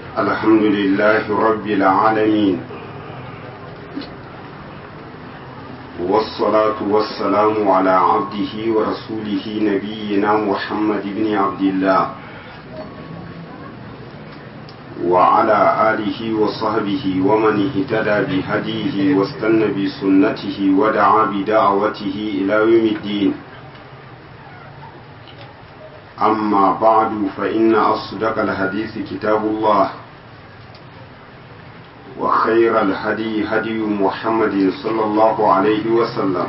الحمد لله رب العالمين والصلاة والسلام على عبده ورسوله نبينا محمد بن عبد الله وعلى آله وصحبه ومن اهتدى بهديه واستنى بسنته ودعا بدعوته إلى يوم الدين أما بعد فإن أصدق الحديث كتاب الله وخير الهدي هدي محمد صلى الله عليه وسلم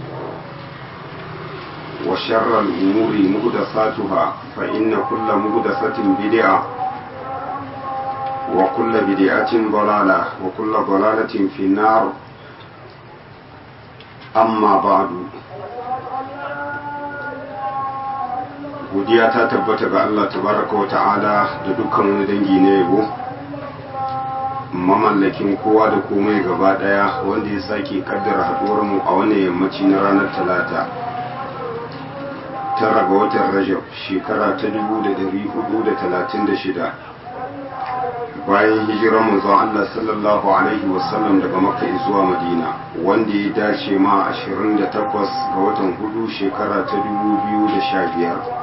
وشر الأمور مهدساتها فإن كل مهدسة بدعة وكل بدعة ضلالة وكل ضلالة في النار أما بعد godiya ta tabbata ga Allah tabaraka wa ta'ala da dukkan wani dangi na yabo mamallakin kowa da komai gaba daya wanda ya sake kaddara haduwar mu a wannan yammaci na ranar talata tara ga watan rajab shekara ta 1436 bayan hijirar manzon Allah sallallahu alaihi wasallam daga makka zuwa madina wanda ya dace ma 28 ga watan hudu shekara ta 2015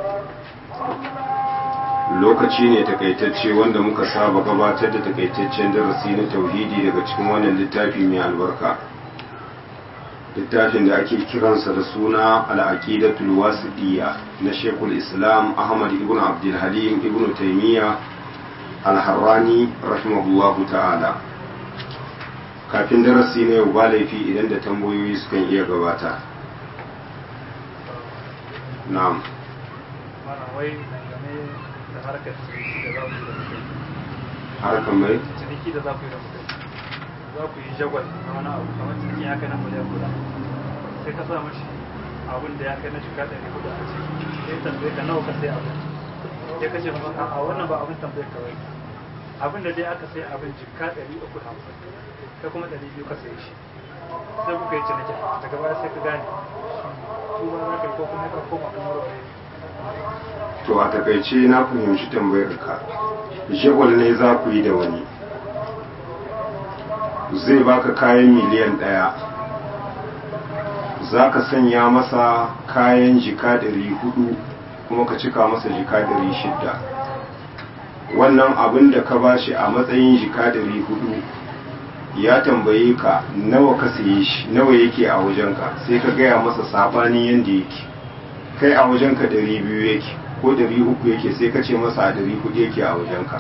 lokaci ne takaitacce wanda muka saba gabatar da takaitaccen darasi na tauhidi daga cikin wannan littafi mai albarka littafin da ake kiransa da suna al'aqidatul wasiɗiyya na shekul islam ahmad ibn abdul halim ibn taimiyya al-harrani rahimahullahu ta'ala kafin darasi na yau ba laifi idan da tambayoyi sukan iya gabata na'am harkar ciniki da za ku yi da mutum harkar mai ciniki da za ku yi da mutum za ku yi jagwal na wani abu kamar ciniki ya kai na miliyan guda sai ka sa mashi abin da ya kai na jika ɗari hudu a ciki sai tambaye ka nawa ka sai abin sai ka ce masa a wannan ba abin tambaye ka wai abin da dai aka sai abin jika ɗari uku da hamsin kai kuma ɗari biyu ka sai shi sai kuka yi ciniki daga baya sai ka gane tuba za ka yi ko kuma ka koma kuma rufe to a takaice na fahimci tambayar ka jagwal ne za ku yi da wani zai baka kayan miliyan ɗaya za ka sanya masa kayan jika ɗari hudu kuma ka cika masa jika ɗari shidda wannan abin da ka bashi a matsayin jika ɗari hudu ya tambaye ka nawa ka saye shi nawa yake a wajenka sai ka gaya masa sabanin yadda yake kai a wajenka ɗari biyu yake ko ɗari uku yake sai ka ce masa a ɗari hudu yake a wajenka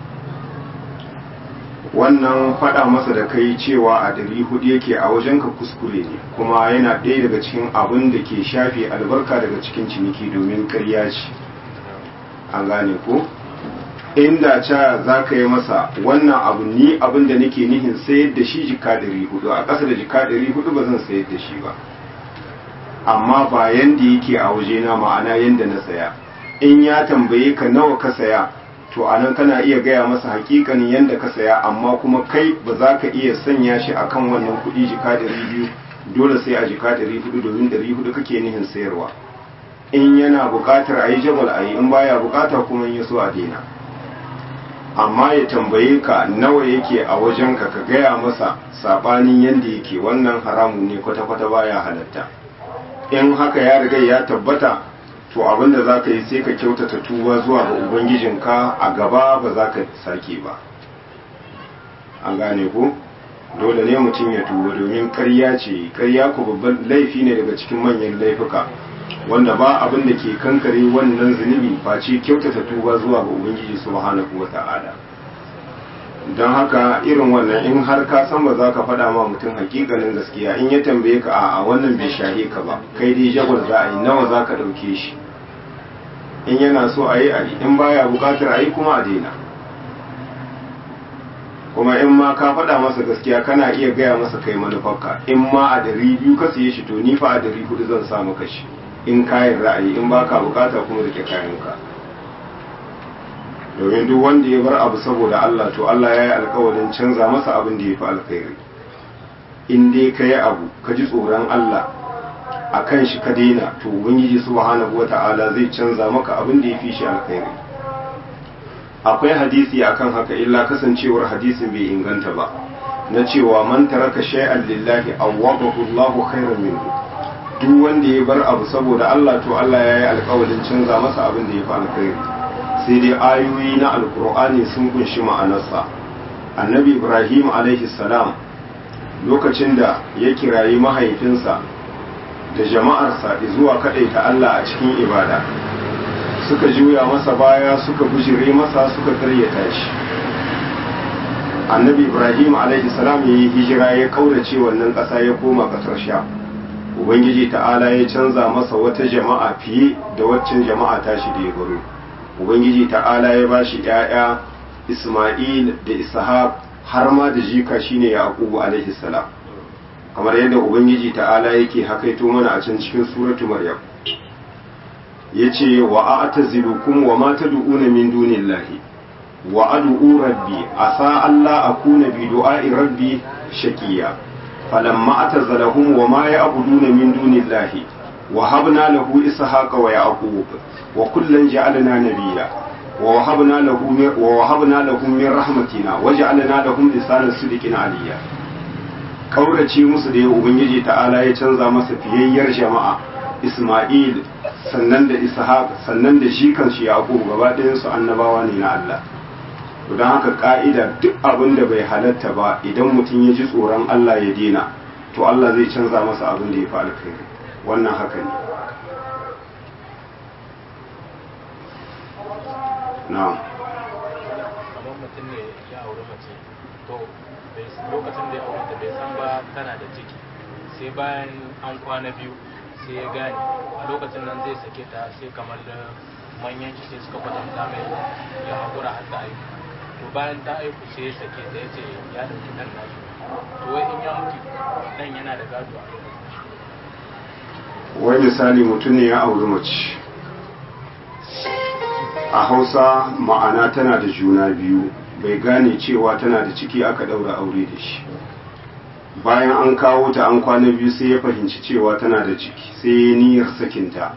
wannan faɗa masa da kai cewa a ɗari hudu yake a wajenka kuskure ne kuma yana ɗaya daga cikin abin da ke shafe albarka daga cikin ciniki domin ƙarya ce an gane ko inda ca za ka yi masa wannan abu ni abin da nake nihin sayar da shi jika ɗari hudu a ƙasa da jika ɗari hudu ba zan sayar da shi ba amma ba yanda yake a wajena ma'ana yanda na saya in ya tambaye ka nawa ka saya to anan kana iya gaya masa hakikanin yanda ka saya amma kuma kai ba za ka iya sanya shi akan wannan kuɗi jika ɗari biyu dole sai a jika ɗari hudu domin ɗari hudu kake nihin sayarwa in yana buƙatar a yi jabal a yi in baya buƙata kuma in ya so a daina amma ya tambaye ka nawa yake a wajenka ka gaya masa saɓanin yanda yake wannan haramun ne kwata-kwata baya halatta in haka ya riga ya tabbata to abinda za ka yi sai ka kyautata tuba zuwa ga ubangijinka a gaba ba za ka sake ba an gane ko dole ne mutum ya tuba domin karya ce karya ku babban laifi ne daga cikin manyan laifuka wanda ba abin da ke kankare wannan zunubi face kyautata tuba zuwa ga ubangiji subhanahu wata'ala don haka irin wannan in har ka san ba za ka faɗa ma mutum hakikanin gaskiya in ya tambaye ka a wannan bai shahe ka ba kai dai jagwal za a yi nawa za ka ɗauke shi in yana so a yi a yi in baya buƙatar a yi kuma a daina kuma in ma ka faɗa masa gaskiya kana iya gaya masa kai manufarka in ma a dari biyu ka siye shi to ni fa a dari hudu zan sa maka shi in kayan ra'ayi in baka bukata kuma rike kayanka domin duk wanda ya bar abu saboda Allah to Allah ya yi alkawarin canza masa abin da ya fi alkhairi in dai ka yi abu ka ji tsoron Allah a kan shi ka daina to ubangiji subhanahu wa ta'ala zai canza maka abin da ya fi shi alkhairi akwai hadisi akan haka illa kasancewar hadisin bai inganta ba na cewa man taraka shay'an lillahi awwadahu Allahu khairan minhu duk wanda ya bar abu saboda Allah to Allah ya yi alƙawarin canza masa abin da ya fi alkhairi sai dai ayoyi na alkur'ani sun kunshi ma'anarsa annabi ibrahim alaihi salam lokacin da ya kirayi mahaifinsa da jama'arsa zuwa ta Allah a cikin ibada suka juya masa baya suka bujire masa suka karyata shi annabi ibrahim alaihi salam ya yi hijira ya kaurace wannan ƙasa ya koma ƙasar sha ubangiji ta'ala ya canza masa wata jama'a fiye da waccan jama'a tashi da ya baro ubangiji ta'ala ya bashi ƴaƴa isma'il da ishaq har ma da jika shine yaqubu alaihi salam kamar yadda ubangiji ta'ala yake hakaito mana a can cikin suratu maryam yace wa a'tazilukum wa ma tad'una min dunillahi wa ad'u rabbi asa alla akuna bi du'a'i rabbi shaqiya falamma atazalahum wa ma ya'buduna min dunillahi wa habna lahu ishaqa wa yaqub wa kullan ja'alna nabiyya wa wahabna lahu wa wahabna lahum min rahmatina waj'alna lahum lisanan sidqin aliyya kaurace musu da ubangiji ta'ala ya canza masa fiyayyar jama'a Isma'il sannan da Ishaq sannan da shi kanshi Yaqub gaba ɗayan su annabawa ne na Allah to dan haka ka'ida duk abin da bai halatta ba idan mutum ya ji tsoron Allah ya dena to Allah zai canza masa abin da ya fi alkhairi wannan haka ne na'am kamar mutum ne ya auri mace to lokacin da ya aure ta bai san ba tana da ciki sai bayan an kwana biyu sai ya gane a lokacin nan zai sake ta sai kamar da manyan shi sai suka kwatanta mai ya haƙura har ta aiku to bayan ta aiku sai ya sake ta ya ce ya ɗauki ɗan nashi to wai in ya mutu ɗan yana da gado a lokacin wai misali mutum ne ya auri mace a hausa ma'ana tana da juna biyu bai gane cewa tana da ciki aka ɗaura aure da shi bayan an kawo ta an kwana biyu sai ya fahimci cewa tana da ciki sai ya niyyar sakinta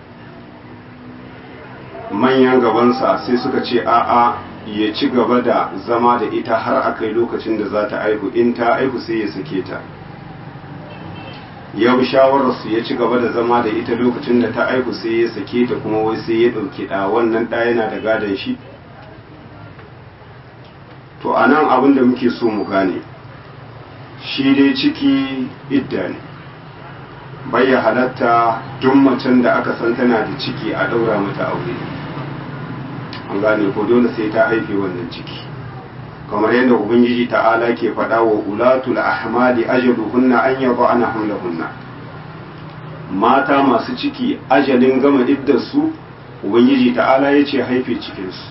manyan gabansa sai suka ce a'a ya ci gaba da zama da ita har a kai lokacin da za ta aihu in ta aihu sai ya sake ta ya bi shawararsu ya ci gaba da zama da ita lokacin da ta aihu sai ya sake ta kuma wai sai ya ɗauki ɗa wannan ɗa yana da gadon shi to a nan abin da muke so mu gane shi dai ciki idda ne bayya halatta duk macen da aka san tana da ciki a ɗaura mata aure an gane ko dole sai ta haife wannan ciki kamar yadda ubangiji ta'ala ke faɗa wa ulatul ahmali ajaluhunna an yaba ana hamlahunna mata masu ciki ajalin gama iddarsu ubangiji ta'ala ya ce haife cikinsu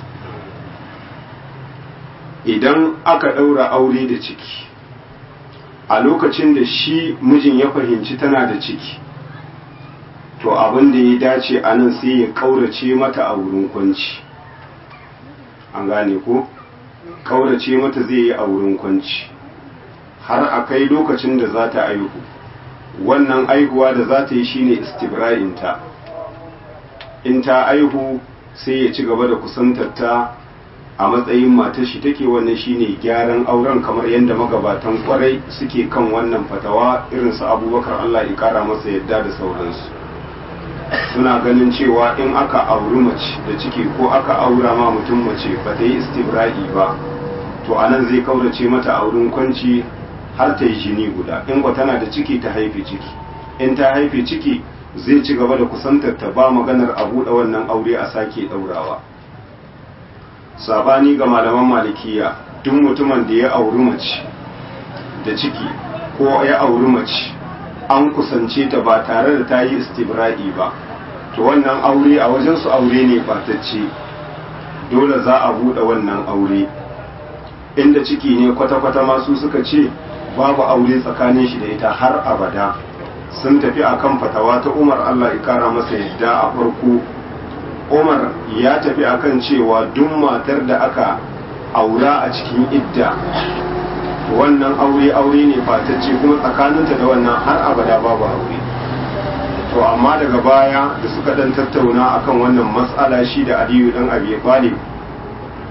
idan aka ɗaura aure da ciki a lokacin da shi mijin ya fahimci tana da ciki to abin da ya dace a nan sai ya ƙaurace mata a wurin kwanci an gane ko? kaurace mata zai yi a wurin kwanci har a kai lokacin da za ta aihu wannan aihuwa da za ta yi shine istibra'inta in ta aihu sai ya ci gaba da kusantarta a matsayin matar shi take wannan shine gyaran auren kamar yadda magabatan kwarai suke kan wannan fatawa irin su abubakar allah ya kara masa yadda da sauransu suna ganin cewa in aka auri mace da ciki ko aka aura ma mutum mace ba ta yi istibra'i ba to anan zai kaurace mata a wurin kwanci har ta yi jini guda in ba tana da ciki ta haife ciki in ta haife ciki zai ci gaba da kusantar ta ba maganar a buɗe wannan aure a sake ɗaurawa sabani ga malaman malikiya duk mutumin da ya auri mace da ciki ko ya auri mace an kusance ta ba tare da ta yi istibra'i ba to wannan aure a wajensu aure ne batacce dole za a buɗe wannan aure inda ciki ne kwata-kwata masu suka ce babu aure tsakanin shi da ita har abada sun tafi akan fatawa ta umar allah ya kara masa yadda a farko umar ya tafi akan cewa duk matar da aka aura a cikin idda wannan aure aure ne fatacce kuma tsakaninta da wannan har abada babu aure to amma daga baya da suka dan tattauna akan wannan matsala shi da aliyu dan abi talib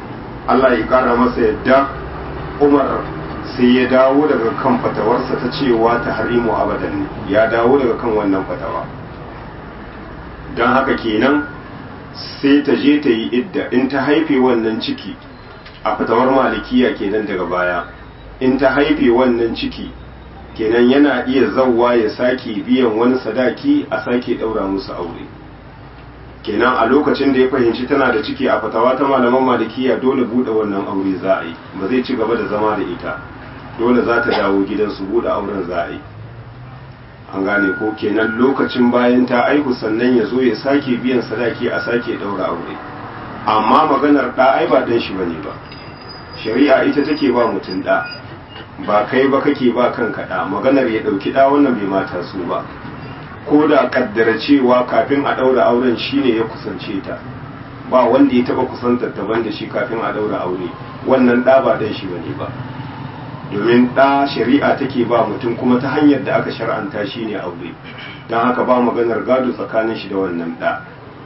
Allah ya kara masa yadda Umar sai ya dawo daga kan fatawarsa ta cewa ta harimu abadan ne ya dawo daga kan wannan fatawa don haka kenan sai ta je ta yi idda in ta haife wannan ciki a fatawar malikiya kenan daga baya in ta haife wannan ciki kenan yana iya zauwa ya sake biyan wani sadaki a sake ɗaura musu aure kenan a lokacin da ya fahimci tana da ciki a fatawa ta malaman malikiya dole buɗe wannan aure za a yi ba zai ci gaba da zama da ita dole za ta dawo gidansu buɗe auren za a yi an gane ko kenan lokacin bayan ta aihu sannan ya zo ya sake biyan sadaki a sake ɗaura aure amma maganar ɗa ai ba ɗan shi bane ba shari'a ita take ba mutum ɗa ba kai ba kake ba kanka ɗa maganar ya ɗauki ɗa wannan bai mata su ba ko da kaddara cewa kafin a ɗaura auren shine ya kusance ta ba wanda ya taɓa kusantar ta da shi kafin a ɗaura aure wannan ɗa ba ɗan shi bane ba domin ɗa shari'a take ba mutum kuma ta hanyar da aka shar'anta shi ne aure don haka ba maganar gado tsakanin shi da wannan ɗa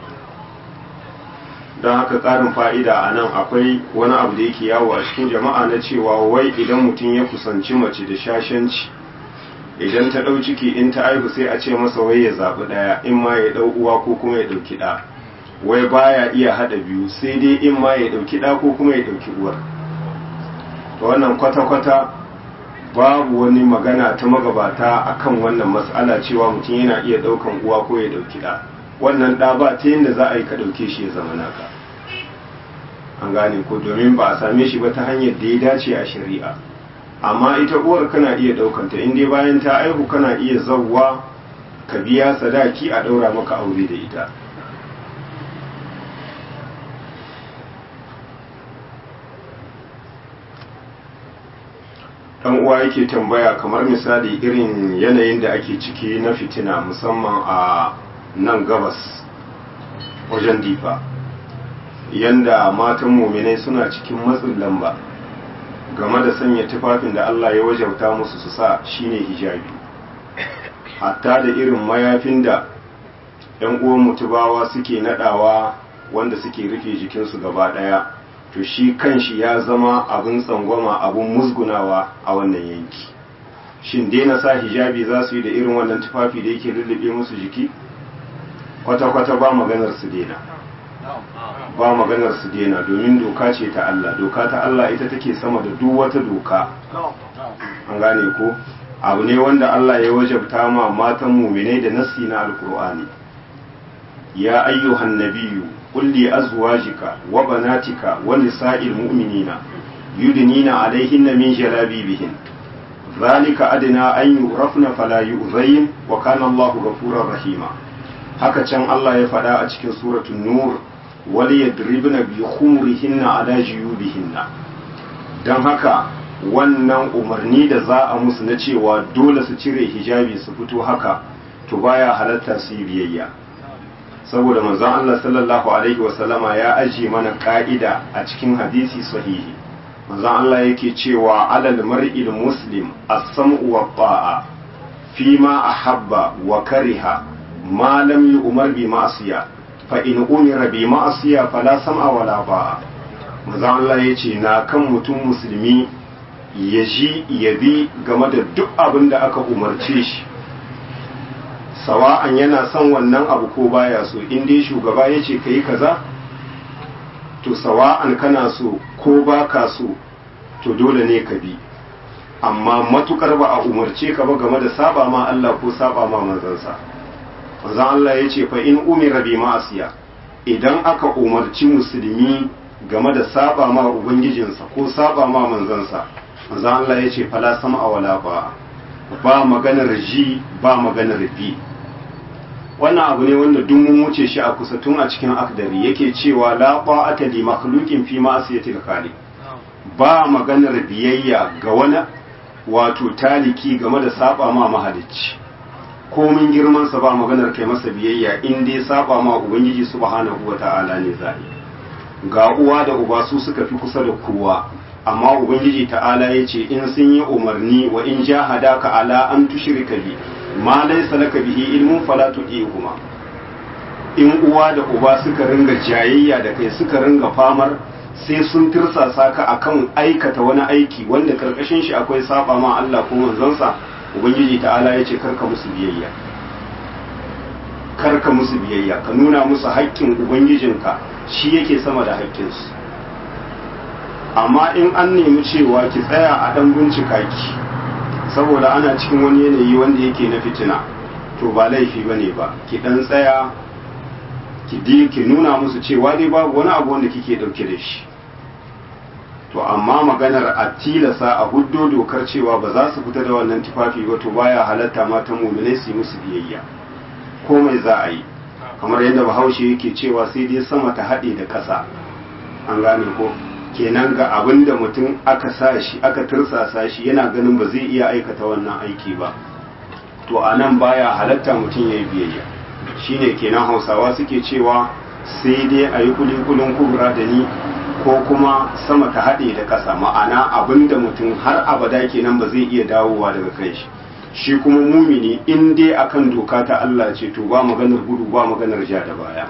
don haka ƙarin fa'ida a nan akwai wani abu da yake yawo a cikin jama'a na cewa wai idan mutum ya kusanci mace da shashanci idan ta ɗau ciki in ta aihu sai a ce masa wai ya zaɓi ɗaya in ma ya ɗau uwa ko kuma ya ɗauki ɗa wai baya iya haɗa biyu sai dai in ma ya ɗauki ɗa ko kuma ya ɗauki uwar wannan kwata-kwata babu wani magana ta magabata akan wannan matsala cewa mutum yana iya ɗaukan uwa ko ya ɗauki ɗa wannan ɗa ba ta yadda za a yi ka ɗauke shi ya zama naka an gane ko domin ba a same shi ba ta hanyar da ya dace a shari'a amma ita uwar kana iya ɗaukanta in dai bayan ta aihu kana iya zawwa ka biya sadaki a ɗaura maka aure da ita dan uwa yake tambaya kamar misali irin yanayin da ake ciki na fitina musamman a nan gabas wajen difa yanda matan muminai suna cikin matsin lamba game da sanya tufafin da Allah ya wajauta musu su sa shine hijabi hatta da irin mayafin da yan uwan mutubawa suke nadawa wanda suke rufe jikinsu gaba daya to shi kanshi ya zama abin tsangwama abin musgunawa a wannan yanki shin daina sa hijabi za su yi da irin wannan tufafi da yake lullube musu jiki kwata-kwata ba maganar su daina ba maganar su daina domin doka ce ta Allah doka ta Allah ita take sama da duk wata doka an gane ko abu ne wanda Allah ya wajabta ma matan muminai da nassi na alkur'ani ya ayyuhan nabiyyu قل لأزواجك وبناتك ونساء المؤمنين يدنين عليهن من جلابيبهن ذلك أدنى أن يعرفن فلا يؤذين وكان الله غفورا رحيما haka can Allah ya faɗa a cikin suratul nur wal yadribna bi khumurihinna ala jiyubihinna dan haka wannan umarni da za a musu na cewa dole su cire hijabi su fito haka to baya halatta su yi biyayya saboda manzon Allah sallallahu alaihi wasallama ya ajiye mana ka'ida a cikin hadisi sahihi manzon Allah yake cewa alal mar'il muslim as-sam'u wa ta'a fi ma ahabba wa kariha ma lam yu'mar bi ma'siya fa in umira bi ma'siya fala sam'a wala ba'a manzon Allah yace na kan mutum musulmi ya ji ya bi game da duk abin da aka umarce shi sawa'an yana son wannan abu ko baya so in dai shugaba ya ce ka yi kaza to sawa'an kana so ko ba ka so to dole ne ka bi amma matukar ba a umarce ka ba game da saba ma Allah ko saba ma manzansa manzan Allah ya ce fa in umira bi ma'asiya idan aka umarci musulmi game da saba ma ubangijinsa ko saba ma manzansa manzan Allah ya ce fala sama wala ba ba maganar ji ba maganar bi wannan abu ne wanda duk mun wuce shi a kusa tun a cikin akdari yake cewa la ta'ata li makhluqin fi ma'siyatil khaliq ba maganar biyayya ga wani wato taliki game da saba ma mahalicci komin girman sa ba maganar kai masa biyayya in dai saba ma ubangiji subhanahu wata'ala ne zai ga uwa da uba su suka fi kusa da kowa amma ubangiji ta'ala ya ce in sun yi umarni wa in jahadaka ala an tushrika bi ma laysa laka bihi ilmun fala tuqihuma in uwa da uba suka ringa jayayya da kai suka ringa famar sai sun tirsasa ka akan aikata wani aiki wanda karkashin shi akwai saba ma Allah ko manzansa ubangiji ta'ala ya ce karka musu biyayya karka musu biyayya ka nuna musu haƙƙin ubangijinka shi yake sama da haƙƙinsu amma in an nemi cewa ki tsaya a dan bincika ki saboda ana cikin wani yanayi wanda yake na fitina to ba laifi bane ba ki dan tsaya ki di ki nuna musu cewa dai babu wani abu wanda kike dauke da shi to amma maganar a tilasa a huddo dokar cewa ba za su fita da wannan tufafi ba to baya halatta matan muminai su yi musu biyayya komai za a yi kamar yadda bahaushe yake cewa sai dai sama ta haɗe da ƙasa an gane ko kenan ga abin da mutum aka sa shi aka tursasa shi yana ganin ba zai iya aikata wannan aiki ba to a nan baya halatta mutum ya yi biyayya shine kenan hausawa suke cewa sai dai a yi kulikulin kubra da ni ko kuma sama ta haɗe da ƙasa ma'ana abin da mutum har abada kenan ba zai iya dawowa daga kai shi shi kuma mumini in dai akan doka ta Allah ce to ba maganar gudu ba maganar ja da baya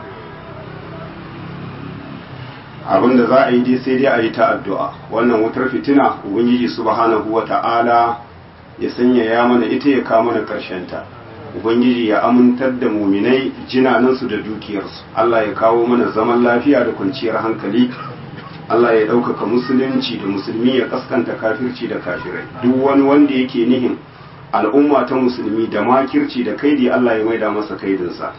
abin da za a yi dai sai dai a yi ta addu'a wannan wutar fitina ubangiji subhanahu wa ta'ala ya sanya ya mana ita ya kawo mana ta ubangiji ya amintar da muminai jinanansu da dukiyarsu Allah ya kawo mana zaman lafiya da kwanciyar hankali Allah ya ɗaukaka musulunci da musulmi ya kaskanta kafirci da kafirai duk wani wanda yake nihin al'umma ta musulmi da makirci da kaidi Allah ya maida masa kaidinsa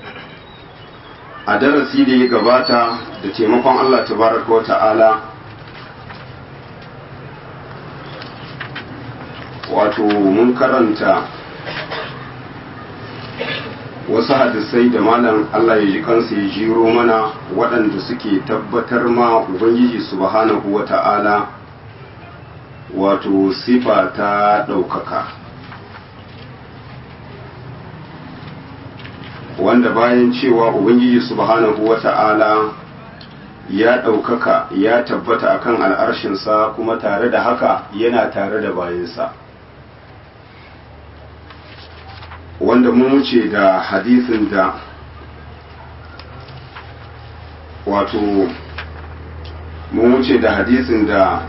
a darasi da ya gabata da taimakon Allah tabaraka wa ta'ala wato mun karanta wasu hadisai da malam Allah ya ji kansa ya jiro mana waɗanda suke tabbatar ma Ubangiji subhanahu wa ta'ala wato sifa ta ɗaukaka wanda bayan cewa Ubangiji subhanahu wa ta'ala ya ɗaukaka ya tabbata akan al'arshinsa kuma tare da haka yana tare da bayansa. wanda mun wuce da hadisin da wato mun wuce da hadisin da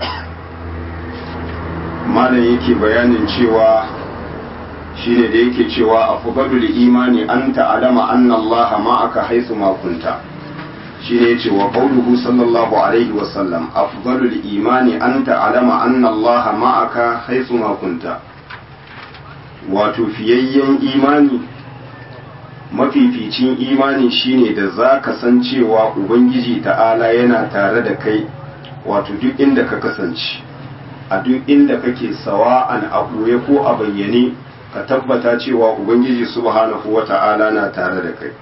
malam yake bayanin cewa shine da yake cewa afdalul imani an ta'lama anna Allah ma'aka haythu ma kunta shine yace wa qawluhu sallallahu alaihi wa sallam afdalul imani an ta'lama anna Allah ma'aka haythu ma kunta wato fiyayyen imani mafificin imani shine da za ka san cewa ubangiji ta'ala yana tare da kai wato duk inda ka kasance a duk inda kake sawa'an a ɓoye ko a bayyane ka tabbata cewa ubangiji subhanahu wa ta'ala na tare da kai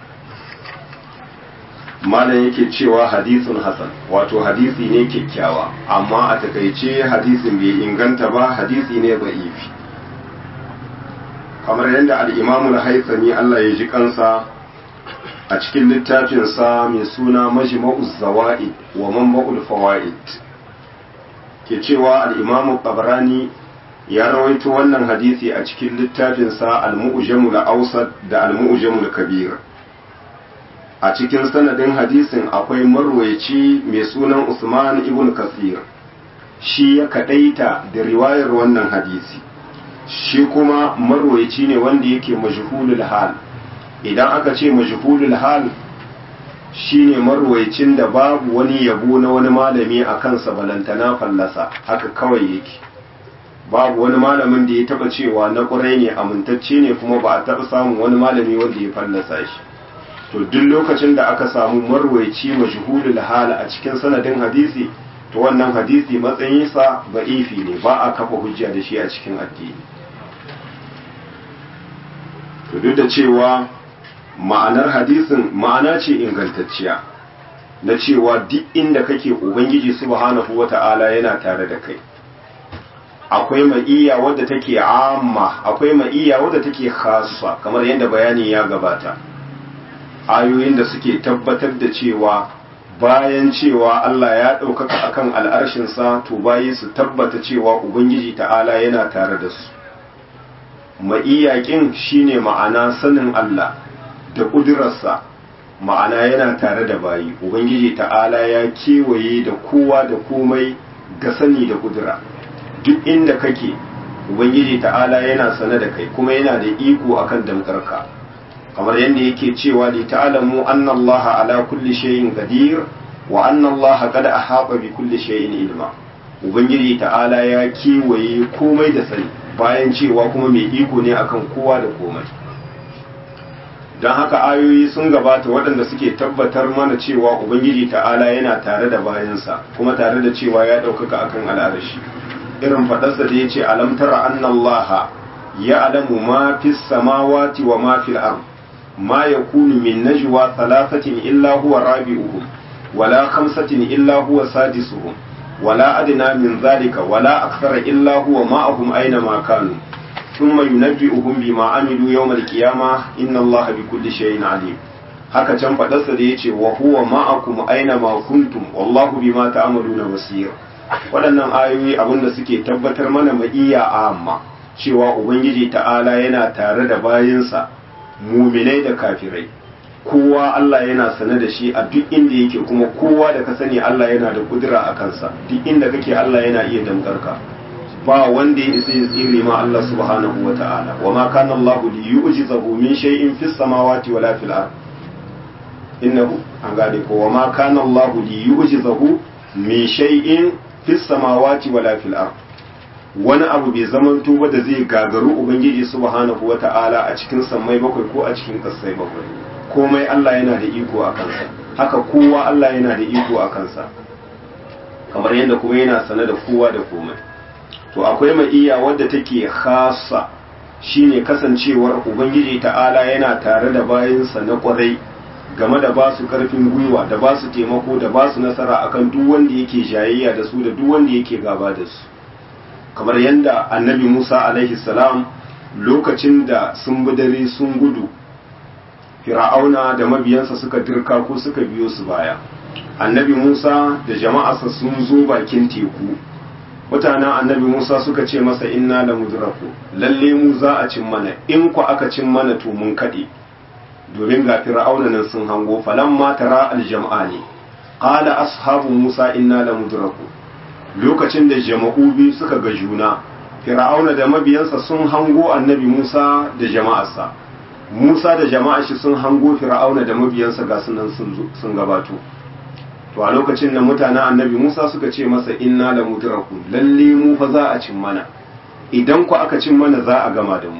malam yake cewa hadisun hasan wato hadisi ne kyakkyawa amma a takaice hadisin bai inganta ba hadisi ne ba'ifi kamar yadda al'imamul haitsami Allah ya ji kansa a cikin littafinsa mai suna majma'uz zawa'id wa manba'ul fawa'id ke cewa al'imamu qabrani ya rawaito wannan hadisi a cikin littafinsa al-mu'jamul awsat da al-mu'jamul kabir a cikin sanadin hadisin akwai marwayaci mai sunan Usman ibn Kasir shi ya kadaita da riwayar wannan hadisi shi kuma marwayaci ne wanda yake majhulul hal idan aka ce majhulul hal shine marwayacin da babu wani yabo na wani malami a kansa balantana fallasa haka kawai yake babu wani malamin da ya taba cewa na ƙurai ne amintacce ne kuma ba a taba samun wani malami wanda ya fallasa shi to duk lokacin da aka samu marwayaci majhulul hal a cikin sanadin hadisi to wannan hadisi matsayinsa ba'ifi ne ba a kafa hujja da shi a cikin addini to duk da cewa ma'anar hadisin ma'ana ce ingantacciya na cewa duk inda kake ubangiji subhanahu wata'ala yana tare da kai akwai ma'iyya wadda take amma akwai ma'iyya wadda take khassa kamar yadda bayani ya gabata ayoyin da suke tabbatar da cewa bayan cewa Allah ya ɗaukaka akan al'arshinsa to bayi su tabbata cewa ubangiji ta'ala yana tare da su ma'iyakin shine ma'ana sanin Allah da ƙudurarsa ma'ana yana tare da bayi ubangiji ta'ala ya kewaye da kowa da komai ga sani da kudura duk inda kake ubangiji ta'ala yana sane da kai kuma yana da iko akan damkarka kamar yadda yake cewa li ta'lamu anna Allah ala kulli shay'in qadir wa anna Allah qad ahata bi kulli shay'in ilma ubangiji ta'ala ya kewaye komai da sani bayan cewa kuma mai iko ne akan kowa da komai don haka ayoyi sun gabata waɗanda suke tabbatar mana cewa ubangiji ta'ala yana tare da bayansa kuma tare da cewa ya ɗaukaka akan al'arashi irin faɗarsa da ya ce alam tara annallaha ya alamu ma fi samawati wa ma fil ard ma yakunu min najwa thalathatin illa huwa rabi'uhum wala khamsatin illa huwa sadisuhum wala adna min zalika wala akthara illa huwa ma'ahum aina ma kanu ثم ينبئهم بما عملوا يوم القيامة إن الله بكل شيء عليم haka can faɗarsa da ya ce wa huwa ma'akum aina ma kuntum wallahu bima ta'maluna basir waɗannan ayoyi abinda suke tabbatar mana ma'iyya amma cewa ubangiji ta'ala yana tare da bayinsa muminai da kafirai kowa Allah yana sane da shi a duk inda yake kuma kowa da ka sani Allah yana da kudura a kansa duk inda kake Allah yana iya damgarka ba wanda ya isa ya tsire ma Allah subhanahu wa ta'ala wa ma kana Allah li yu'jizahu min shay'in fis samawati wala fil ard innahu an gane ko wa ma kana Allah li yu'jizahu min shay'in fis samawati wala fil ard wani abu bai zamanto ba da zai gagaru ubangiji subhanahu wa ta'ala a cikin sammai bakwai ko a cikin kasai bakwai komai Allah yana da iko a kansa haka kowa Allah yana da iko a kansa kamar yadda kuma yana sane da kowa da komai to akwai ma'iya wadda take khasa shine kasancewar ubangiji ta'ala yana tare da bayansa na kwarai game da ba su karfin gwiwa da ba su taimako da ba su nasara akan duk wanda yake jayayya da su da duk wanda yake gaba da su kamar yadda annabi musa alaihi salam lokacin da sun bi dare sun gudu fir'auna da mabiyansa suka dirka ko suka biyo su baya annabi musa da jama'arsa sun zo bakin teku mutanen annabi Musa suka ce masa inna la mudraku lalle mu za a cin mana in ku aka cin mana to mun kade domin ga fir'auna nan sun hango falamma tara aljam'ani qala ashabu Musa inna la mudraku lokacin da jama'u biyu suka ga juna fir'auna da mabiyansa sun hango annabi Musa da jama'arsa Musa da jama'ar shi sun hango fir'auna da mabiyansa ga sunan sun gabato to a lokacin da mutanen annabi Musa suka ce masa inna la mudraku lalle mu fa za a cin mana idan ku aka cin mana za a gama da mu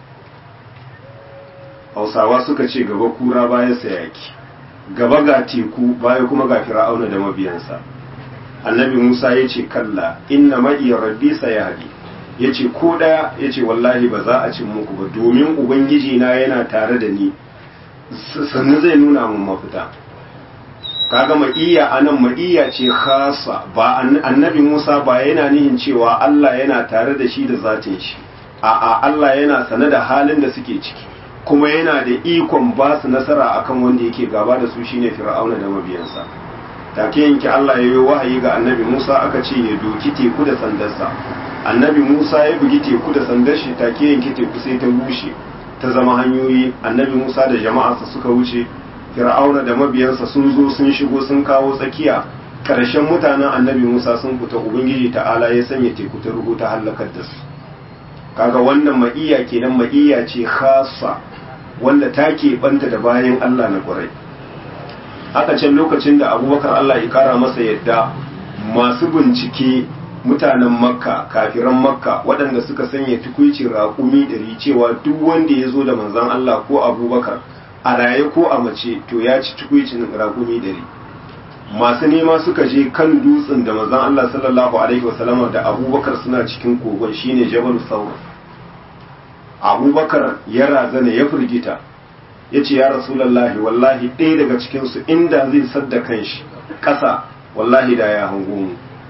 Hausawa suka ce gaba kura baya sayaki gaba ga teku baya kuma ga fir'auna da mabiyansa annabi Musa ya ce kalla inna ma'i rabbi sayahdi ya ce ko daya ya ce wallahi ba za a cin muku ba domin ubangiji na yana tare da ni sannu zai nuna mun mafita kaga ma'iyya anan ma'iyya ce khasa ba annabi Musa ba yana nihin cewa Allah yana tare da shi da zatin shi a'a Allah yana sane da halin da suke ciki kuma yana da ikon ba su nasara akan wanda yake gaba da su shine Fir'auna da mabiyansa take yanki Allah ya yi wahayi ga annabi Musa aka ce ya doki teku da sandarsa annabi Musa ya bugi teku da sandar shi take yanki teku sai ta bushe ta zama hanyoyi annabi Musa da jama'arsa suka wuce fir'auna da mabiyansa sun zo sun shigo sun kawo tsakiya ƙarshen mutanen annabi musa sun fita ubangiji ta'ala ya sanya teku ta rubuta halakar da su kaga wannan ma'iya kenan ma'iya ce khasa wanda ta banta da bayan allah na ƙwarai haka can lokacin da abubakar allah ya kara masa yadda masu bincike mutanen makka kafiran makka waɗanda suka sanya tukuicin raƙumi ɗari cewa duk wanda ya zo da manzan allah ko abubakar a raye ko a mace to ya ci tukwicin ragumi dare masu nema suka je kan dutsen da mazan Allah sallallahu alaihi wasallama da abubakar suna cikin kogon shine jabal saur abubakar ya razana ya firgita ya ce ya rasulallahi wallahi ɗaya daga cikinsu inda zai sadda kanshi ƙasa wallahi da ya hango mu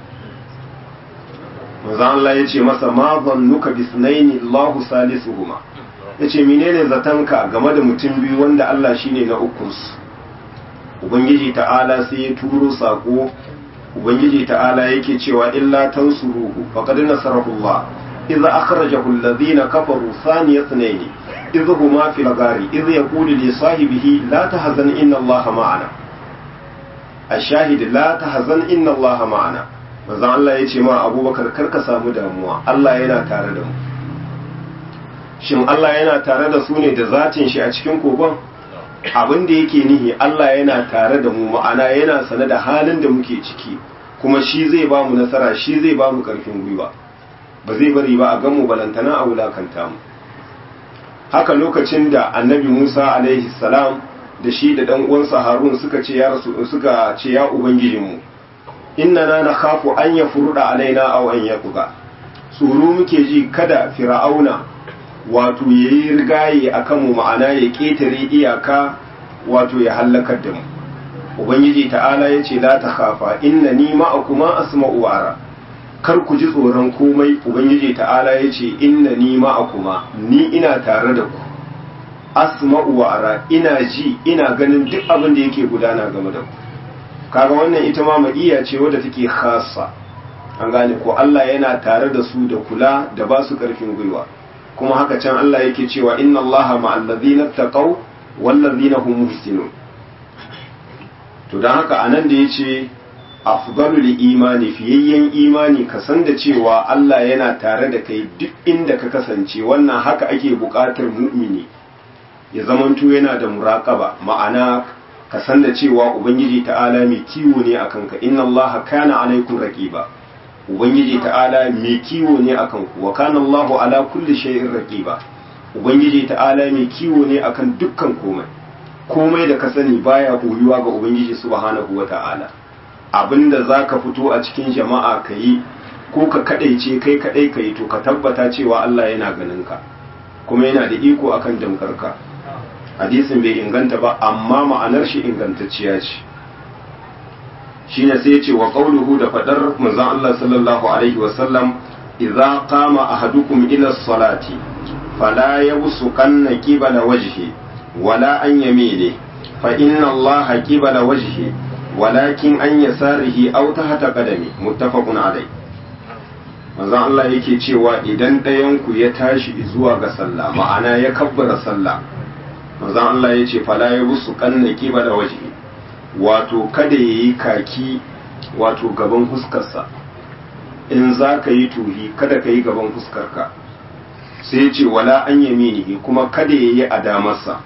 manzan Allah ya ce masa ma zannuka bisnaini Allahu salisuhuma ya ce menene zatanka game da mutum biyu wanda Allah shine na ukunsu ubangiji ta'ala sai ya turo sako ubangiji ta'ala yake cewa illa tansuruhu faqad nasarahu Allah idza akhrajahu alladhina kafaru thaniya ithnayn idh huma fil ghari idh yaqulu li sahibihi la tahzan inna allaha ma'ana ashahid la tahzan inna allaha ma'ana manzon Allah ya ce ma abubakar kar ka samu damuwa Allah yana tare da mu shin Allah yana tare da su ne da zatin shi a cikin kogon abin da yake nihi Allah yana tare da mu ma'ana yana sane da halin da muke ciki kuma shi zai ba mu nasara shi zai ba mu karfin gwiwa ba zai bari ba a gan mu balantana a wulakanta mu haka lokacin da annabi Musa alaihi salam da shi da dan uwansa Harun suka ce ya rasu suka ce ya ubangijinmu inna na nakhafu an yafruda alaina aw an yaquba tsoro muke ji kada fir'auna wato yayi rigaye akan mu ma'ana ya ketare iyaka wato ya halakar da mu ubangiji ta'ala yace la takhafa innani ma'akuma asma'u wa ara kar ku ji tsoron komai ubangiji ta'ala yace innani ma'akuma ni ina tare da ku asma'u wa ara ina ji ina ganin duk abin da yake gudana game da ku kaga wannan ita ma ma'iya ce wadda take khassa an gane ko Allah yana tare da su da kula da ba su karfin gwiwa kuma haka can Allah yake cewa inna Allaha ma'al ladina taqaw wal ladina hum muhsinun to dan haka anan da yace afdalul imani fiyayyen imani ka san da cewa Allah yana tare da kai duk inda ka kasance wannan haka ake buƙatar mu'mini ya zamanto yana da muraqaba ma'ana ka san da cewa ubangiji ta'ala mai kiwo ne akan ka inna Allah kana alaikum raqiba ubangiji ta'ala mai kiwo ne akan ku wa kana Allahu ala kulli shay'in raqiba ubangiji ta'ala mai kiwo ne akan dukkan komai komai da ka sani baya koyuwa ga ubangiji subhanahu wa ta'ala abinda zaka fito a cikin jama'a kayi ko ka kadaice kai kadai kai to ka tabbata cewa Allah yana ganin ka kuma yana da iko akan damkarka hadisin bai inganta ba amma ma'anar shi ingantacciya ce shine sai ya ce wa qauluhu da fadar manzon Allah sallallahu alaihi wa sallam idza qama ahadukum ila salati fala yabsuqanna qibala wajhi wala an yamini fa inna Allah qibala wajhi walakin an yasarihi aw tahta qadami muttafaqun alai manzon Allah yake cewa idan ɗayan ku ya tashi zuwa ga sallah ma'ana ya kabbara sallah manzon Allah ya ce fala ya busu kanna kiba da waje wato kada ya yi kaki wato gaban fuskarsa in za ka yi tuhi kada ka yi gaban fuskarka sai ya ce wala an yaminihi kuma kada ya yi a damarsa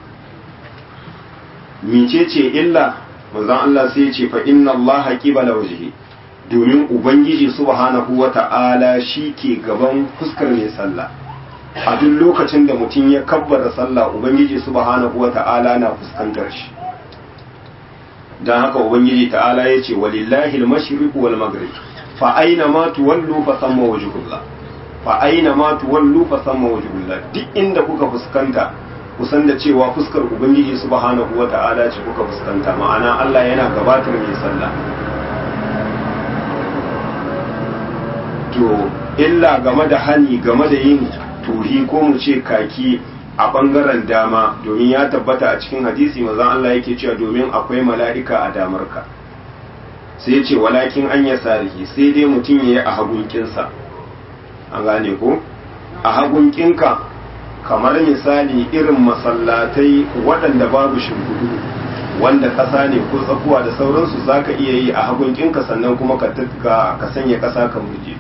mice ce illa manzon Allah sai ya ce fa inna Allah qibala wajhi domin ubangiji subhanahu wata'ala shi ke gaban fuskar mai sallah a duk lokacin da mutum ya kabbara sallah ubangiji subhanahu wata'ala na fuskantar shi dan haka ubangiji ta'ala ya ce walillahi al-mashriq wal maghrib fa aina ma tuwallu fa samma wajhullah fa aina ma tuwallu fa samma wajhullah duk inda kuka fuskanta kusan da cewa fuskar ubangiji subhanahu wata'ala ce kuka fuskanta ma'ana Allah yana gabatar mai sallah to illa game da hani game da yin tuhi ko mu ce kaki a bangaren dama domin ya tabbata a cikin hadisi mazan Allah yake cewa domin akwai mala'ika a damarka sai ce walakin an ya sarihi sai dai mutum ya yi a hagunkinsa an gane ko a hagunkinka kamar misali irin masallatai waɗanda babu shimfiɗu wanda ƙasa ne ko tsakuwa da sauransu za ka iya yi a hagunkinka sannan kuma ka sanya ƙasa ka murje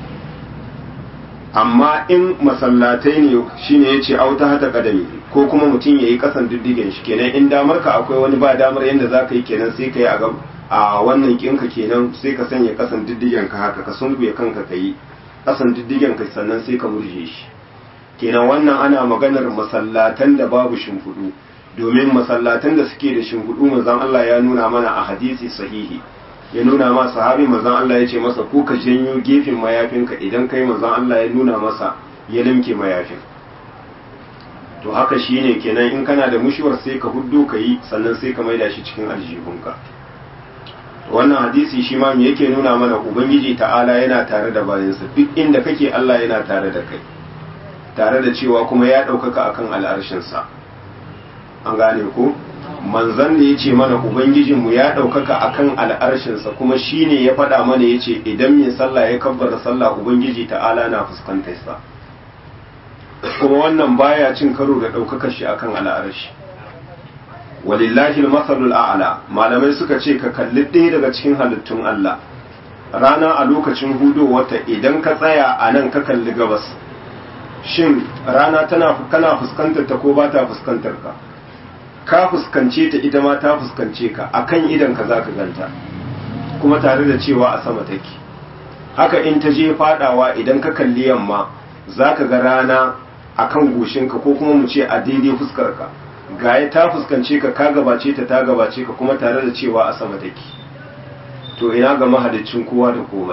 amma in masallatai ne shine ya ce auta hata kadami ko kuma mutum ya yi kasan diddigen shi kenan in damar ka akwai wani ba damar yadda za ka yi kenan sai ka yi a wannan kinka kenan sai ka sanya kasan diddigen ka haka ka sunkuye kanka ka yi kasan diddigen ka sannan sai ka murje shi kenan wannan ana maganar masallatan da babu shimfiɗu domin masallatan da suke da shimfiɗu manzon Allah ya nuna mana a hadisi sahihi ya nuna ma sahabi manzon Allah ya ce masa ko ka janyo gefen mayafinka idan kai manzon Allah ya nuna masa ya limke mayafin to haka shine kenan in kana da mushiwar sai ka huddo ka yi sannan sai ka maida shi cikin aljihunka wannan hadisi shi ma me yake nuna mana ubangiji ta'ala yana tare da bayansa duk inda kake Allah yana tare da kai tare da cewa kuma ya ɗaukaka akan al'arshinsa an gane ko manzan da ya ce mana ubangijinmu ya ɗaukaka akan al'arshinsa kuma shi ne ya faɗa mana ya ce idan mai sallah ya kabbara sallah ubangiji ta'ala na fuskantarsa kuma wannan baya cin karo da ɗaukakar shi akan al'arashi walillahi al-masalul a'la malamai suka ce ka kalli ɗaya daga cikin halittun Allah rana a lokacin hudu wata idan ka tsaya a nan ka kalli gabas shin rana tana kana fuskantar ta ko ba ta fuskantar ka ka fuskance ta ita ma ta fuskance ka akan idan ka zaka ganta kuma tare da cewa a sama take haka in ta je fadawa idan ka kalli yamma zaka ga rana akan goshinka ko kuma mu ce a daidai fuskar ka gaya ta fuskance ka ka gabace ta ta gabace ka kuma tare da cewa a sama take to ina ga mahalicin kowa da komai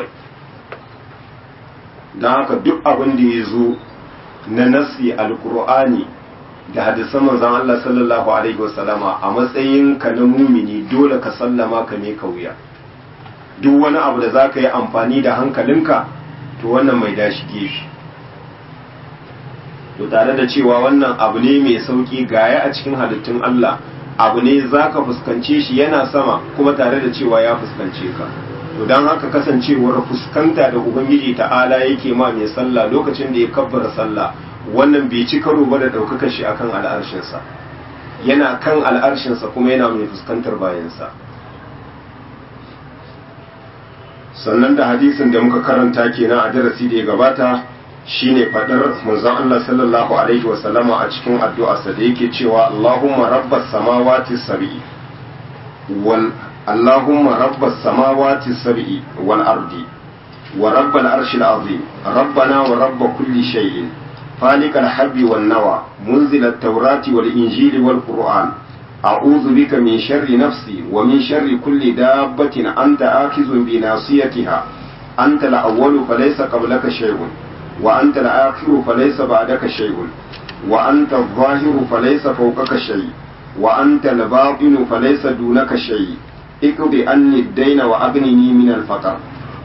don haka duk abin da ya zo na nasi alkur'ani da hadisan manzon Allah sallallahu alaihi wasallama a matsayin ka na mumini dole ka sallama ka ne kauya duk wani abu da zaka yi amfani da hankalinka to wannan mai dashi gefe to tare da cewa wannan abu ne mai sauki gaya a cikin halittun Allah abu ne zaka fuskance shi yana sama kuma tare da cewa ya fuskance ka to don haka kasancewar fuskanta da ubangiji ta'ala yake ma mai sallah lokacin da ya kabbara sallah wannan bai ci karo ba da ɗaukakar shi akan al'arshinsa yana kan al'arshinsa kuma yana mai fuskantar bayansa sannan da hadisin da muka karanta kenan a darasi da ya gabata shine fadar manzon Allah sallallahu alaihi wasallama a cikin addu'arsa da yake cewa Allahumma rabbas samawati sab'i wal Allahumma rabbas samawati sab'i wal ardi wa rabbal arshil azim rabbana wa rabb kulli shay'in فالق الحب والنوى منزل التوراة والإنجيل والقرآن أعوذ بك من شر نفسي ومن شر كل دابة أنت آخذ بناصيتها أنت الأول فليس قبلك شيء وأنت الآخر فليس بعدك شيء وأنت الظاهر فليس فوقك شيء وأنت الباطن فليس دونك شيء اقض عني الدين وأغنني من الفقر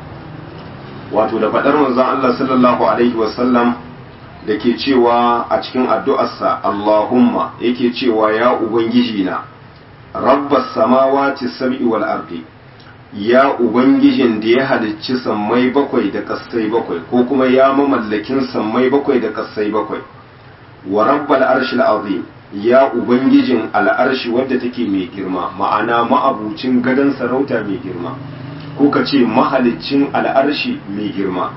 wato da faɗar manzon Allah sallallahu alaihi wasallam da ke cewa a cikin addu'arsa Allahumma yake cewa ya Ubangiji na rabbas samawati sab'i wal ardi ya Ubangijin da ya halicci sammai bakwai da kassai bakwai ko kuma ya mamallakin sammai bakwai da kassai bakwai wa rabbal arshil azim ya Ubangijin al'arshi wadda take mai girma ma'ana ma'abucin gadon sarauta mai girma ko ka ce mahalicin al'arshi mai girma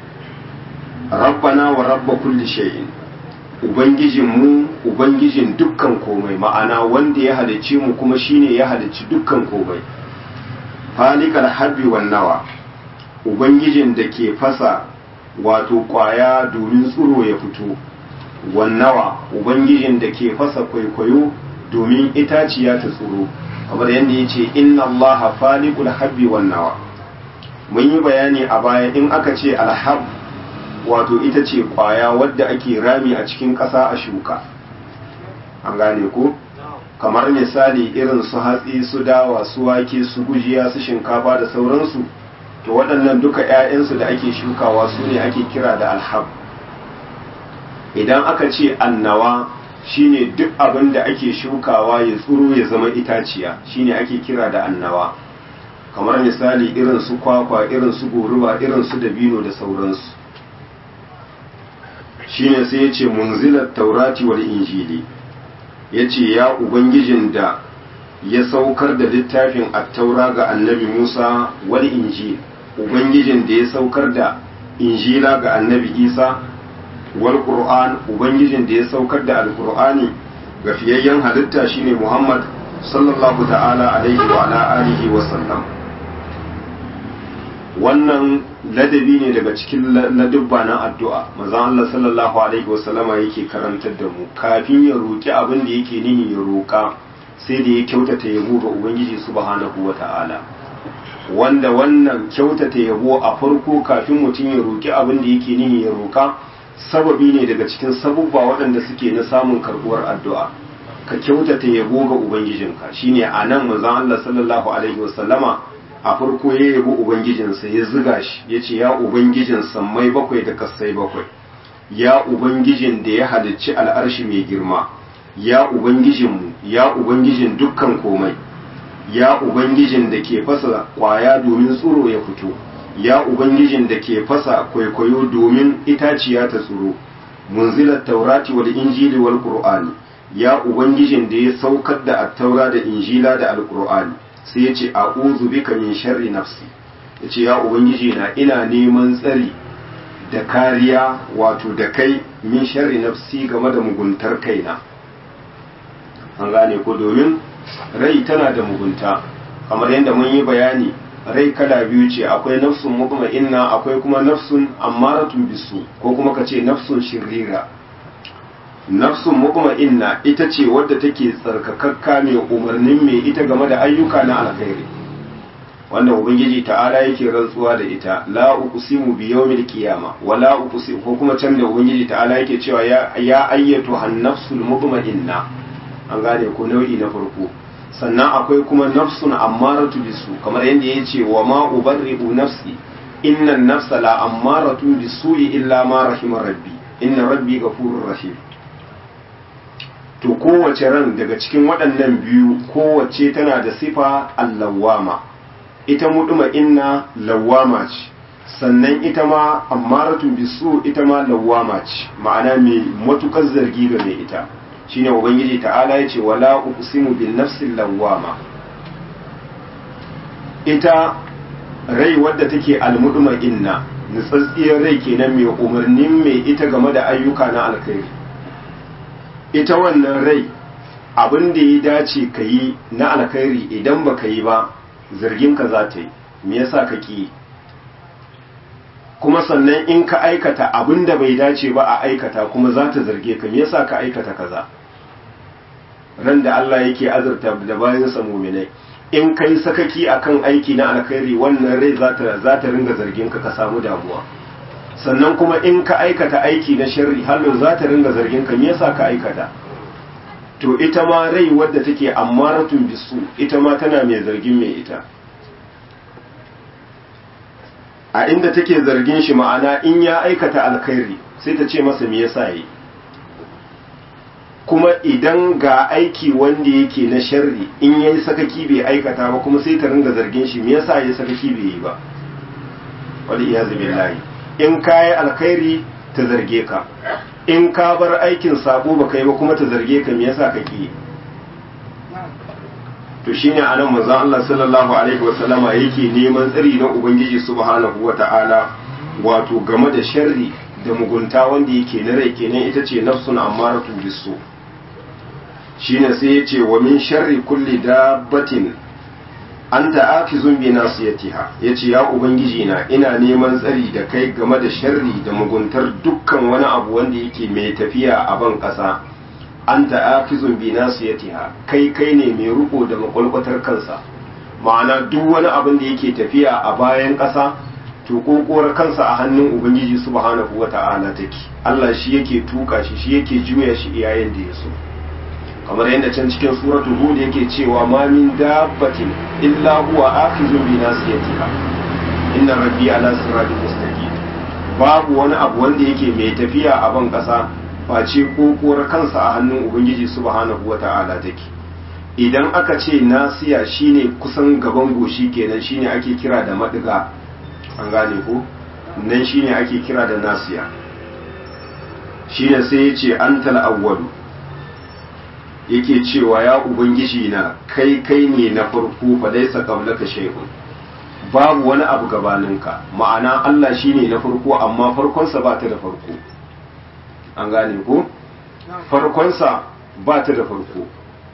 rabbana wa rabba kulli shay'in ubangijin mu ubangijin dukkan komai ma'ana wanda ya halicce mu kuma shine ya halicci dukkan komai falikal habbi wan nawa ubangijin da ke fasa wato kwaya domin tsuro ya fito wan nawa ubangijin da ke fasa kwaikwayo domin itaciya ta tsuro kamar yadda ya ce inna allaha falikul habbi wan nawa mun yi bayani a baya in aka ce alhab wato ita ce kwaya wadda ake rami a cikin ƙasa a shuka an gane ko kamar misali irin su hatsi su dawa su wake su gujiya su shinkafa da sauransu to waɗannan duka 'ya'yansu da ake shukawa su ne ake kira da alhab idan aka ce annawa shine duk abin da ake shukawa ya tsuro ya zama itaciya shine ake kira da annawa kamar misali irin su kwakwa irin su goruba irin su dabino da sauransu shine sai ya ce munzilar taurati wal injili ya ce ya ubangijin da ya saukar da littafin attaura ga annabi musa wal injil ubangijin da ya saukar da injila ga annabi isa wal qur'an ubangijin da ya saukar da alqur'ani ga fiyayyen halitta shine muhammad sallallahu ta'ala alaihi wa ala alihi wa sallam wannan ladabi ne daga cikin ladubba na addu'a maza Allah sallallahu alaihi wasallama yake karantar da mu kafin ya roƙi abin da yake nihi ya roƙa sai da ya kyautata yabo ga ubangiji subhanahu wa ta'ala wanda wannan kyautata yabo a farko kafin mutum ya roƙi abin da yake nihi ya roƙa sababi ne daga cikin sabubba waɗanda suke na samun karɓuwar addu'a ka kyautata yabo ga ubangijinka shine a nan manzon Allah sallallahu alaihi wasallama a farko ya yabi ubangijinsa ya ziga shi ya ce ya ubangijin sammai bakwai da kassai bakwai ya ubangijin da ya halicci al'arshi mai girma ya ubangijinmu ya ubangijin dukkan komai ya ubangijin da ke fasa kwaya domin tsoro ya fito ya ubangijin da ke fasa kwaikwayo domin itaciya ta tsoro munzilat taurati wal injili wal qur'ani ya ubangijin da ya saukar da attaura da injila da alqur'ani sai ya ce a'udhu bika min sharri nafsi ya ce ya ubangiji na ina neman tsari da kariya wato da kai min sharri nafsi game da muguntar kaina an gane ko domin rai tana da mugunta kamar yadda mun yi bayani rai kala biyu ce akwai nafsun mutma'inna akwai kuma nafsun ammaratun bisu ko kuma ka ce nafsun shirira nafsun mutma'inna ita ce wadda take tsarkakakka mai umarnin mai ita game da ayyuka na alkhairi wanda ubangiji ta'ala yake rantsuwa da ita la uqsimu bi yawmil qiyama wa la uqsimu ko kuma can da ubangiji ta'ala yake cewa ya ya ayyatu han nafsul mutma'inna an gane ko nau'i na farko sannan akwai kuma nafsun ammaratu bisu kamar yadda ya ce wa ma ubarri'u nafsi inna nafsa la ammaratu bisu'i illa ma rahima rabbi inna rabbi ghafurur rahim to kowace ran daga cikin waɗannan biyu kowace tana da sifa allawama ita muduma inna lawama ce sannan ita ma ammaratu bisu ita ma lawama ce ma'ana mai matukar zargi ga mai ita shine ubangiji ta'ala yace wala uqsimu bin nafsil lawwama ita rai wadda take almuduma inna nutsatsiyar rai kenan mai umarnin mai ita game da ayyuka na alkhairi ita wannan rai abin da ya dace ka yi na alkhairi idan ba ka yi ba zargin ka za ta yi me yasa ka ki kuma sannan in ka aikata abin da bai dace ba a aikata kuma za ta zarge ka me yasa ka aikata kaza ran da Allah yake azurta da bayan sa mu'minai in kai sakaki akan aiki na alkhairi wannan rai za ta za ta ringa zargin ka ka samu damuwa sannan kuma in ka aikata aiki na sharri hallo za ta ringa zargin ka me yasa ka aikata to ita ma rai wadda take ammaratun bisu ita ma tana mai zargin mai ita a inda take zargin shi ma'ana in ya aikata alkhairi sai ta ce masa me yasa yi kuma idan ga aiki wanda yake na sharri in yayi sakaki bai aikata ba kuma sai ta ringa zargin shi me yasa yayi sakaki bai yi ba wal iyazu billahi in kai alkhairi ta zarge ka in ka bar aikin sabo baka yi ba kuma ta zarge ka me yasa kake to shine anan manzon Allah sallallahu alaihi wasallama yake neman tsari na ubangiji subhanahu wata'ala wato game da sharri da mugunta wanda yake na rai kenan ita ce nafsun ammaratu bisu shine sai yace wa min sharri kulli dabbatin anta akizun bi nasiyatiha yace ya ubangiji na ina neman tsari da kai game da sharri da muguntar dukkan wani abu wanda yake mai tafiya a ban kasa anta akizun bi nasiyatiha kai kai ne mai riko da makwalkwatar kansa ma'ana duk wani abin da yake tafiya a bayan kasa to kokowar kansa a hannun ubangiji subhanahu wata'ala take Allah shi yake tuka shi shi yake juya shi iyayen da ya so kamar yadda can cikin suratul hud yake cewa ma min dabbatin illa huwa akhizun bi nasiyatiha inna rabbi ala siratin mustaqim babu wani abu wanda yake mai tafiya a ban kasa face kokowar kansa a hannun ubangiji subhanahu wata'ala take idan aka ce nasiya shine kusan gaban goshi kenan shine ake kira da madiga an gane ko nan shine ake kira da nasiya shine sai ya ce antal awwalu yake cewa ya ubangiji na kai kai ne na farko fa laisa qablaka shay'un babu wani abu gabaninka ma'ana Allah shine na farko amma farkonsa ba ta da farko an gane ko farkonsa ba ta da farko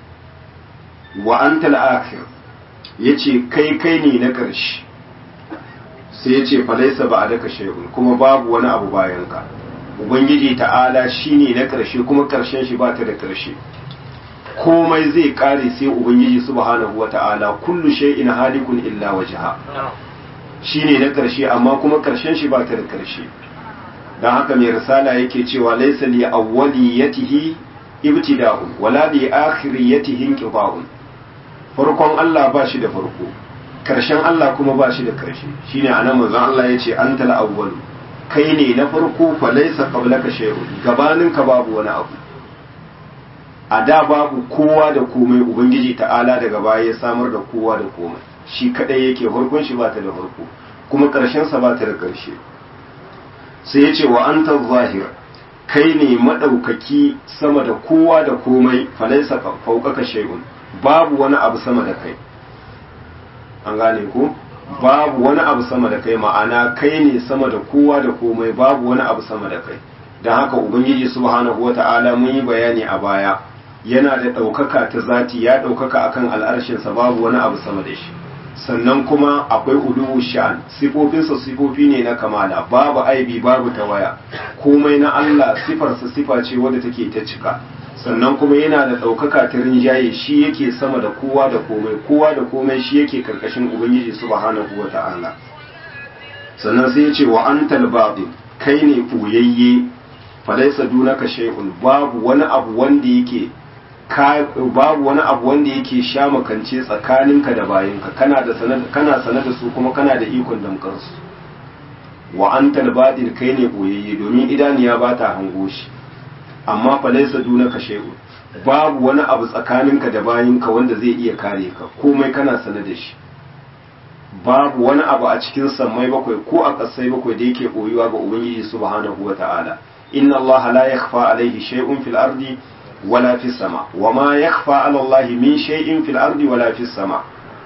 wa antal akhir yace kai kai ne na ƙarshe sai yace fa laisa ba'daka shay'un kuma babu wani abu bayanka ubangiji ta'ala shine na ƙarshe kuma ƙarshen shi ba ta da ƙarshe komai zai kare sai ubangiji subhanahu wata'ala kullu shay'in halikun illa wajha shine na karshe amma kuma karshen shi ba ta da karshe dan haka mai risala yake cewa laysa li awwaliyatihi ibtida'un wala li akhiriyatihi inqita'un farkon Allah ba shi da farko karshen Allah kuma ba shi da karshe shine anan manzon Allah yace antal awwal kai ne na farko fa laysa qablaka shay'un gabaninka babu wani abu a da babu kowa da komai ubangiji ta'ala daga baya ya samar da kowa da komai shi kadai yake farkon shi bata da farko kuma karshen sa bata da karshe sai ya ce wa anta zahir kai ne madaukaki sama da kowa da komai falaisa fawqaka shay'un babu wani abu sama da kai an gane ko babu wani abu sama da kai ma'ana kai ne sama da kowa da komai babu wani abu sama da kai don haka ubangiji subhanahu wata'ala mun yi bayani a baya yana da ɗaukaka ta zati ya ɗaukaka akan al'arshinsa babu wani abu sama da shi sannan kuma akwai uluwu sha'an sifofinsa sifofi ne na kamala babu aibi babu tawaya komai na Allah sifarsa sifa ce wadda take ta cika sannan kuma yana da ɗaukaka ta rinjaye shi yake sama da kowa da komai kowa da komai shi yake karkashin ubangiji subhanahu wa ta'ala sannan sai ya ce wa antal batin kai ne ɓuyayye falaisa dunaka shay'un babu wani abu wanda yake babu wani abu wanda yake sha makance tsakaninka da bayinka kana da kana sanar da su kuma kana da ikon damkar su wa antal batin kai ne ɓuyayye domin idaniya ba ta hango shi amma falaisa dunaka shay'un babu wani abu tsakaninka da bayinka wanda zai iya kare ka komai kana sanar da shi babu wani abu a cikin sammai bakwai ko a ƙasai bakwai da yake koyuwa ga ubangiji subhanahu wata'ala inna Allah la yakhfa alayhi shay'un fil ardi wala fis sama wa ma yakhfa ala Allah min shay'in fil ardi wala fis sama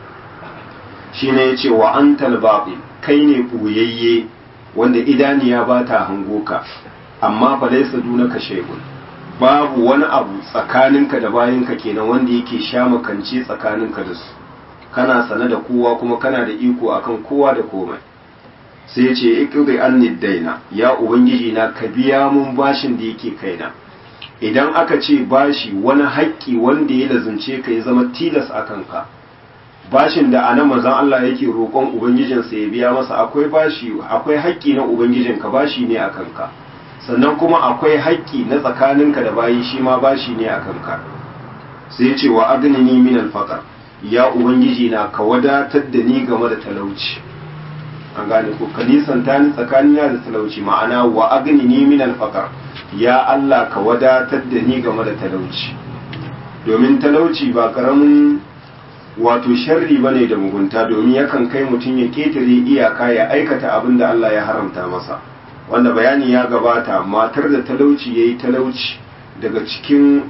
shine yace wa antal batil kai ne boyayye wanda idaniya ba ta hango ka amma fa laysa dunaka shay'un babu wani abu tsakaninka da bayinka kenan wanda yake sha makance tsakaninka da su kana sane da kowa kuma kana da iko akan kowa da komai sai ya ce iqdi anni daina ya ubangiji na ka biya mun bashin da yake kaina idan aka ce bashi wani haƙƙi wanda ya lazumce ka ya zama tilas a kanka bashin da anan manzon Allah yake roƙon ubangijinsa ya biya masa akwai bashi akwai haƙƙi na ubangijinka bashi ne a kanka sannan kuma akwai haƙƙi na tsakaninka da bayi shi ma bashi ne a kanka sai ya ce wa agnini min alfaqar ya ubangiji na ka wadatar da ni game da talauci an gane ko ka nisanta ni tsakanina da talauci ma'ana wa agnini min alfaqar ya Allah ka wadatar da ni game da talauci domin talauci ba karamin wato sharri bane da mugunta domin yakan kai mutum ya ketare iyaka ya aikata abin da Allah ya haramta masa wanda bayani ya gabata matar da talauci yayi talauci daga cikin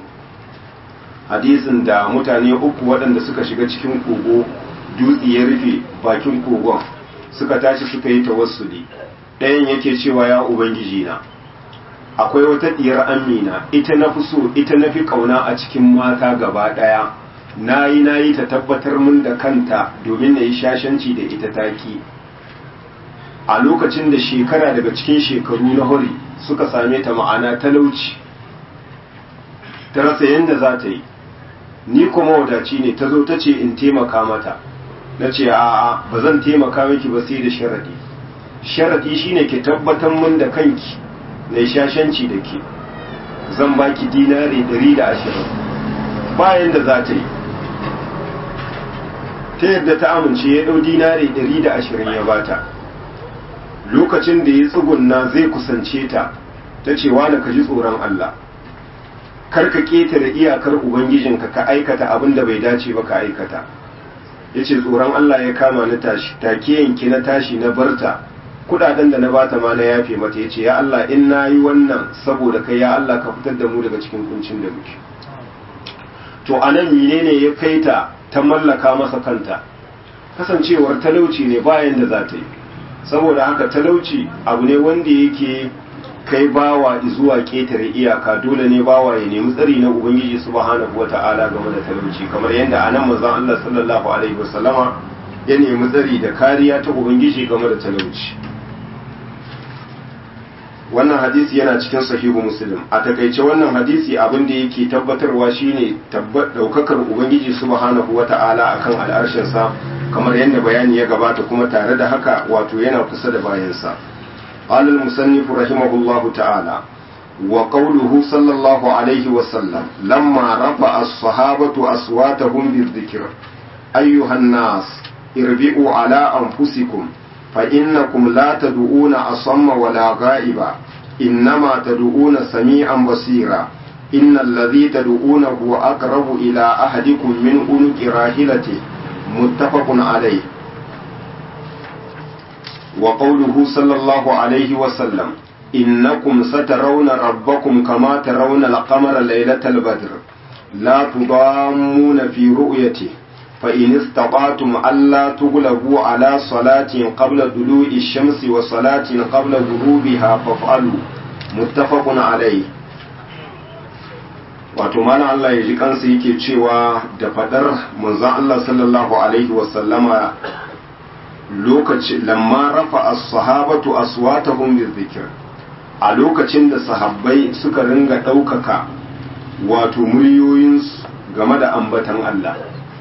hadisin da mutane uku waɗanda suka shiga cikin kogo dutse ya rufe bakin kogon suka tashi suka yi tawassuli ɗayan yake cewa ya ubangiji na akwai wata ɗiyar amina ita na fi so ita na fi ƙauna a cikin mata gaba ɗaya na yi na yi ta tabbatar min da kanta domin na yi shashanci da ita taki a lokacin da shekara daga cikin shekaru na hori suka same ta ma'ana talauci ta rasa yadda za ta yi ni kuma wadaci ne ta zo ta ce in taimaka mata na ce a'a ba zan taimaka miki ba sai da sharadi sharadi shine ki tabbatar mun da kanki na shashanci da ke zan baki dinari ɗari da ashirin bayan da za ta yi ta yadda ta amince ya ɗau dinari ɗari da ashirin ya bata lokacin da ya tsugunna zai kusance ta ta ce wani ka ji tsoron Allah kar ka ƙetare iyakar ubangijinka ka aikata abin da bai dace ba ka aikata ya ce tsoron Allah ya kama na tashi take yanki na tashi na barta kudaden da na bata ma na yafe mata ya ce ya Allah in na yi wannan saboda kai ya Allah ka fitar da mu daga cikin kuncin da muke to a nan menene ya kai ta ta mallaka masa kanta kasancewar talauci ne bayan da za ta yi saboda haka talauci abu ne wanda yake kai bawa zuwa ƙetare iyaka dole ne bawa ya nemi tsari na ubangiji subhanahu wata'ala game da talauci kamar yadda anan manzon Allah sallallahu alaihi wasallama ya nemi tsari da kariya ta ubangiji game da talauci wannan hadisi yana cikin sahihu muslim a takaice wannan hadisi abin da yake tabbatarwa shine daukakar ubangiji subhanahu wata'ala akan al'arshinsa kamar yadda bayani ya gabata kuma tare da haka wato yana kusa da bayansa قال المصنف رحمه الله تعالى وقوله صلى الله عليه وسلم لما رفع الصحابة أصواتهم بالذكر أيها الناس اربئوا على أنفسكم فإنكم لا تدعون أصم ولا غائبا إنما تدعون سميعا بصيرا إن الذي تدعونه أقرب إلى أحدكم من أنك راحلته متفق عليه وقوله صلى الله عليه وسلم innakum satarawna rabbakum kama tarawna al-qamara laylatal badr la tudammuna fi ru'yatihi فإن استطعتم ألا تغلبوا على صلاة قبل طلوع الشمس وصلاة قبل غروبها فافعلوا متفق عليه wato mana Allah ya ji kansa yake cewa da fadar manzon Allah sallallahu alaihi wasallama lokaci lamma rafa as-sahabatu aswatahum bizikr a lokacin da sahabbai suka ringa ɗaukaka wato muryoyinsu game da ambatan Allah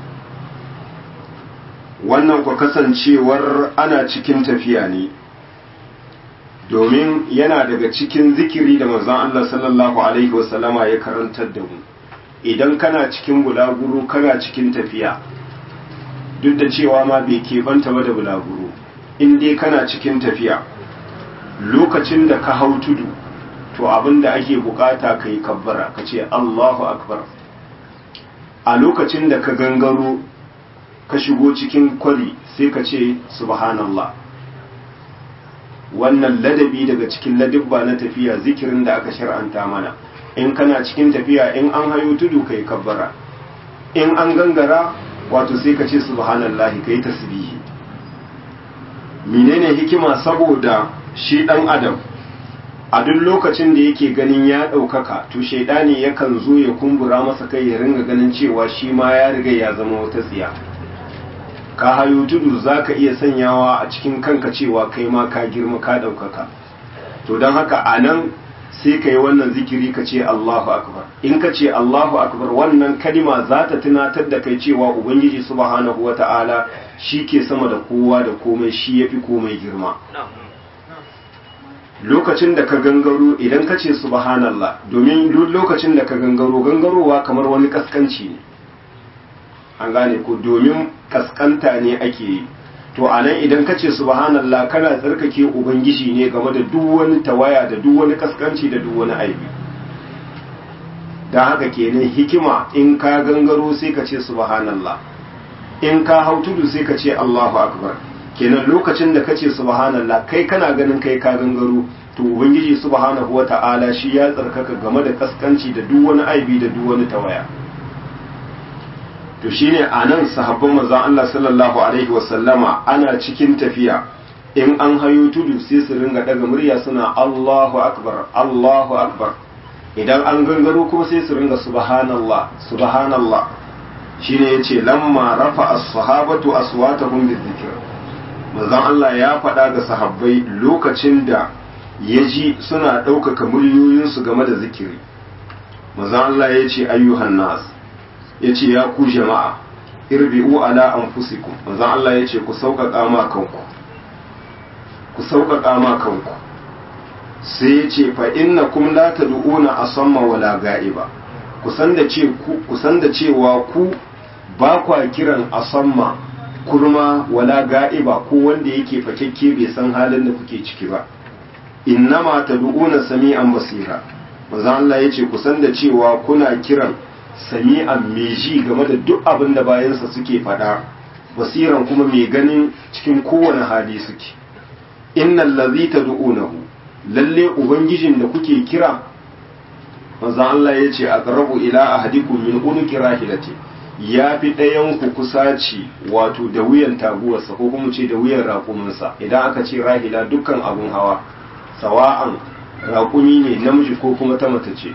wannan ku kasancewar ana cikin tafiya ne domin yana daga cikin zikiri da manzon Allah sallallahu alaihi wasallama ya karantar da mu idan kana cikin bulaguro kana cikin tafiya duk da cewa ma bai keɓanta ba da bulaguro in dai kana cikin tafiya lokacin da ka hau tudu to abin da ake bukata ka yi kabbara ka ce Allahu akbar a lokacin da ka gangaro ka shigo cikin kwari sai ka ce subhanallah wannan ladabi daga cikin ladibba na tafiya zikirin da aka shar'anta mana in kana cikin tafiya in an hayo tudu kai kabbara in an gangara wato sai ka ce subhanallahi kai tasbihi menene hikima saboda shi dan adam a duk lokacin da yake ganin ya ɗaukaka to shaidani yakan zo ya kumbura masa kai ya ringa ganin cewa shi ma ya riga ya zama wata tsiya ka hayo tudu za ka iya sanyawa a cikin kanka cewa kai ma ka girma ka ɗaukaka to don haka a nan sai ka yi wannan zikiri ka ce Allahu akbar in ka ce Allahu akbar wannan kalima za ta tunatar da kai cewa ubangiji subhanahu wa ta'ala shi ke sama da kowa da komai shi ya fi komai girma lokacin da ka gangaro idan ka ce subhanallah domin duk lokacin da ka gangaro gangarowa kamar wani kaskanci ne an gane ko domin kaskanta ne ake yi to a nan idan ka ce subhanallah kana tsarkake ubangiji ne game da duk wani tawaya da duk wani kaskanci da duk wani aibi don haka kenan hikima in ka gangaro sai ka ce subhanallah in ka hau tudu sai ka ce allahu akbar kenan lokacin da ka ce subhanallah kai kana ganin kai ka gangaro to ubangiji subhanahu wata'ala shi ya tsarkaka game da kaskanci da duk wani aibi da duk wani tawaya to shine a nan sahabban manzon Allah sallallahu alaihi wasallama ana cikin tafiya in an hayo tudu sai su ringa daga murya suna Allahu akbar Allahu akbar idan an gangaro kuma sai su ringa subhanallah subhanallah shine yace lamma rafa as-sahabatu aswatahum bizikr manzon Allah ya faɗa ga sahabbai lokacin da ya ji suna ɗaukaka muryoyinsu game da zikiri manzon Allah ya ce ayyuhan nas ya ce ya ku jama'a irbi'u ala anfusikum manzon Allah ya ce ku sauƙaƙa ma kanku ku sauƙaƙa ma kanku sai ya ce fa innakum la tad'una asamma wala ga'iba kusan da ce ku kusan da cewa ku ba kwa kiran asamma kurma wala ga'iba ko wanda yake fakekke bai san halin da kuke ciki ba innama tad'una sami'an basira manzon Allah ya ce kusan da cewa kuna kiran sami'an mai ji game da duk abin da bayansa suke faɗa basiran kuma mai ganin cikin kowane hali suke innal ladhi tad'unahu lalle ubangijin da kuke kira manzon Allah ya ce aqrabu ila ahadikum min unuki rahilati ya fi ɗayan ku kusaci wato da wuyan taguwarsa ko kuma ce da wuyan raƙuminsa idan aka ce rahila dukkan abun hawa sawa'an raƙumi ne namiji ko kuma ta mace ce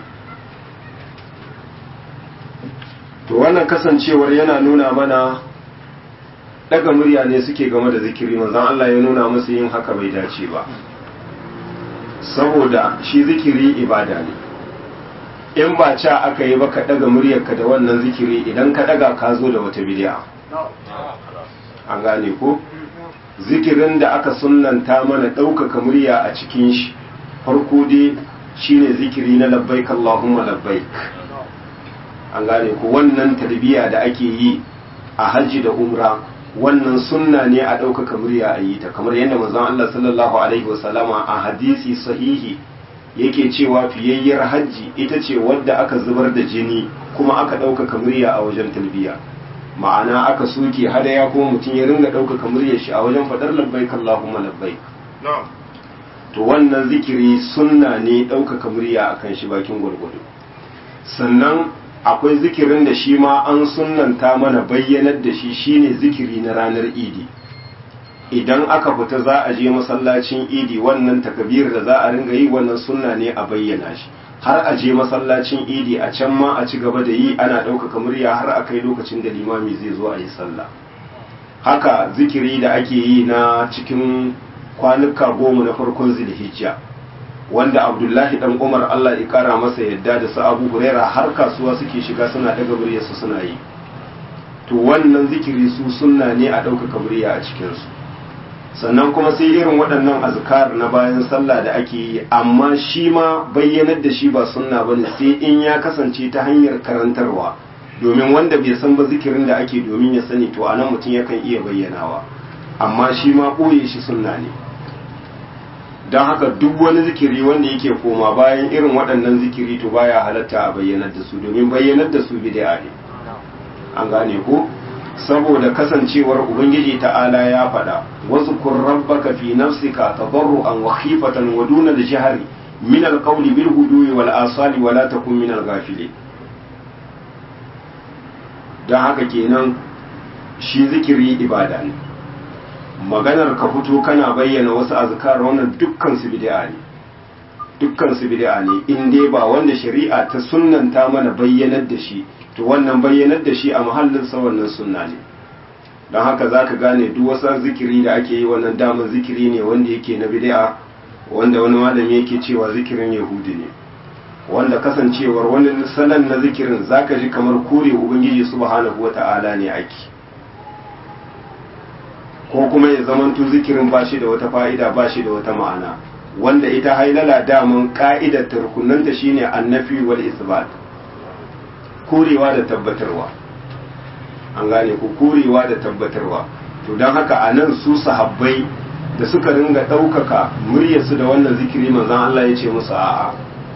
to wannan kasancewar yana nuna mana daga murya ne suke game da zikiri manzon Allah ya nuna musu yin haka bai dace ba saboda shi zikiri ibada ne in ba ca aka yi ba ka daga muryarka da wannan zikiri idan ka daga ka zo da wata bid'a an gane ko zikirin da aka sunnanta mana ɗaukaka murya a cikin shi farko dai shine zikiri na labbaik Allahumma labbaik an gane ko wannan tarbiya da ake yi a hajji da umra wannan sunna ne a ɗaukaka murya a yi ta kamar yadda manzon Allah sallallahu alaihi wasallama a hadisi sahihi yake cewa fiyayyar hajji ita ce wadda aka zubar da jini kuma aka ɗaukaka murya a wajen talbiya ma'ana aka soke hadaya kuma mutum ya ringa ɗaukaka muryar shi a wajen faɗar labbaik Allahumma labbaik to wannan zikiri sunna ne ɗaukaka murya akan shi bakin gwargwado sannan akwai zikirin da shi ma an sunnanta mana bayyanar da shi shine zikiri na ranar idi idan aka fita za a je masallacin idi wannan takabir da za a ringa yi wannan sunna ne a bayyana shi har a je masallacin idi a can ma a ci gaba da yi ana ɗaukaka murya har a kai lokacin da limami zai zo a yi sallah haka zikiri da ake yi na cikin kwanuka goma na farkon zilhijja wanda abdullahi dan umar allah ya kara masa yadda da su abu huraira har kasuwa suke shiga suna daga muryarsu suna yi to wannan zikiri su sunna ne a ɗaukaka murya a cikinsu sannan kuma sai irin waɗannan azkar na bayan sallah da ake yi amma shi ma bayyanar da shi ba sunna bane sai in ya kasance ta hanyar karantarwa domin wanda bai san ba zikirin da ake domin ya sani to anan mutum yakan iya bayyanawa amma shi ma ɓoye shi sunna ne don haka duk wani zikiri wanda yake koma bayan irin waɗannan zikiri to baya halatta a bayyanar da su domin bayyanar da su bid'a ne an gane ko saboda kasancewar ubangiji ta'ala ya faɗa wasu kun rabbaka fi nafsika tadarruan wa khifatan wa duna al-jahri min al-qawli bil hudui wal asali wa la takun min al-ghafilin dan haka kenan shi zikiri ibada ne maganar ka fito kana bayyana wasu azkar wannan dukkan su bid'a ne dukkan su bid'a ne in dai ba wanda shari'a ta sunnanta mana bayyanar da shi to wannan bayyanar da shi a mahallinsa wannan sunna ne don haka za ka gane duk wasu zikiri da ake yi wannan damar zikiri ne wanda yake na bid'a wanda wani malami yake cewa zikirin yahudi ne wanda kasancewar wani salon na zikirin za ka ji kamar kore ubangiji subhanahu wa ta'ala ne ake ko kuma ya zamanto zikirin ba shi da wata fa'ida ba shi da wata ma'ana wanda ita hailala daman ka'idar tarkunanta shine annafi wal isbat korewa da tabbatarwa an gane ku korewa da tabbatarwa to don haka a nan su sahabbai da suka ringa ɗaukaka muryarsu da wannan zikiri manzan Allah ya ce musu a'a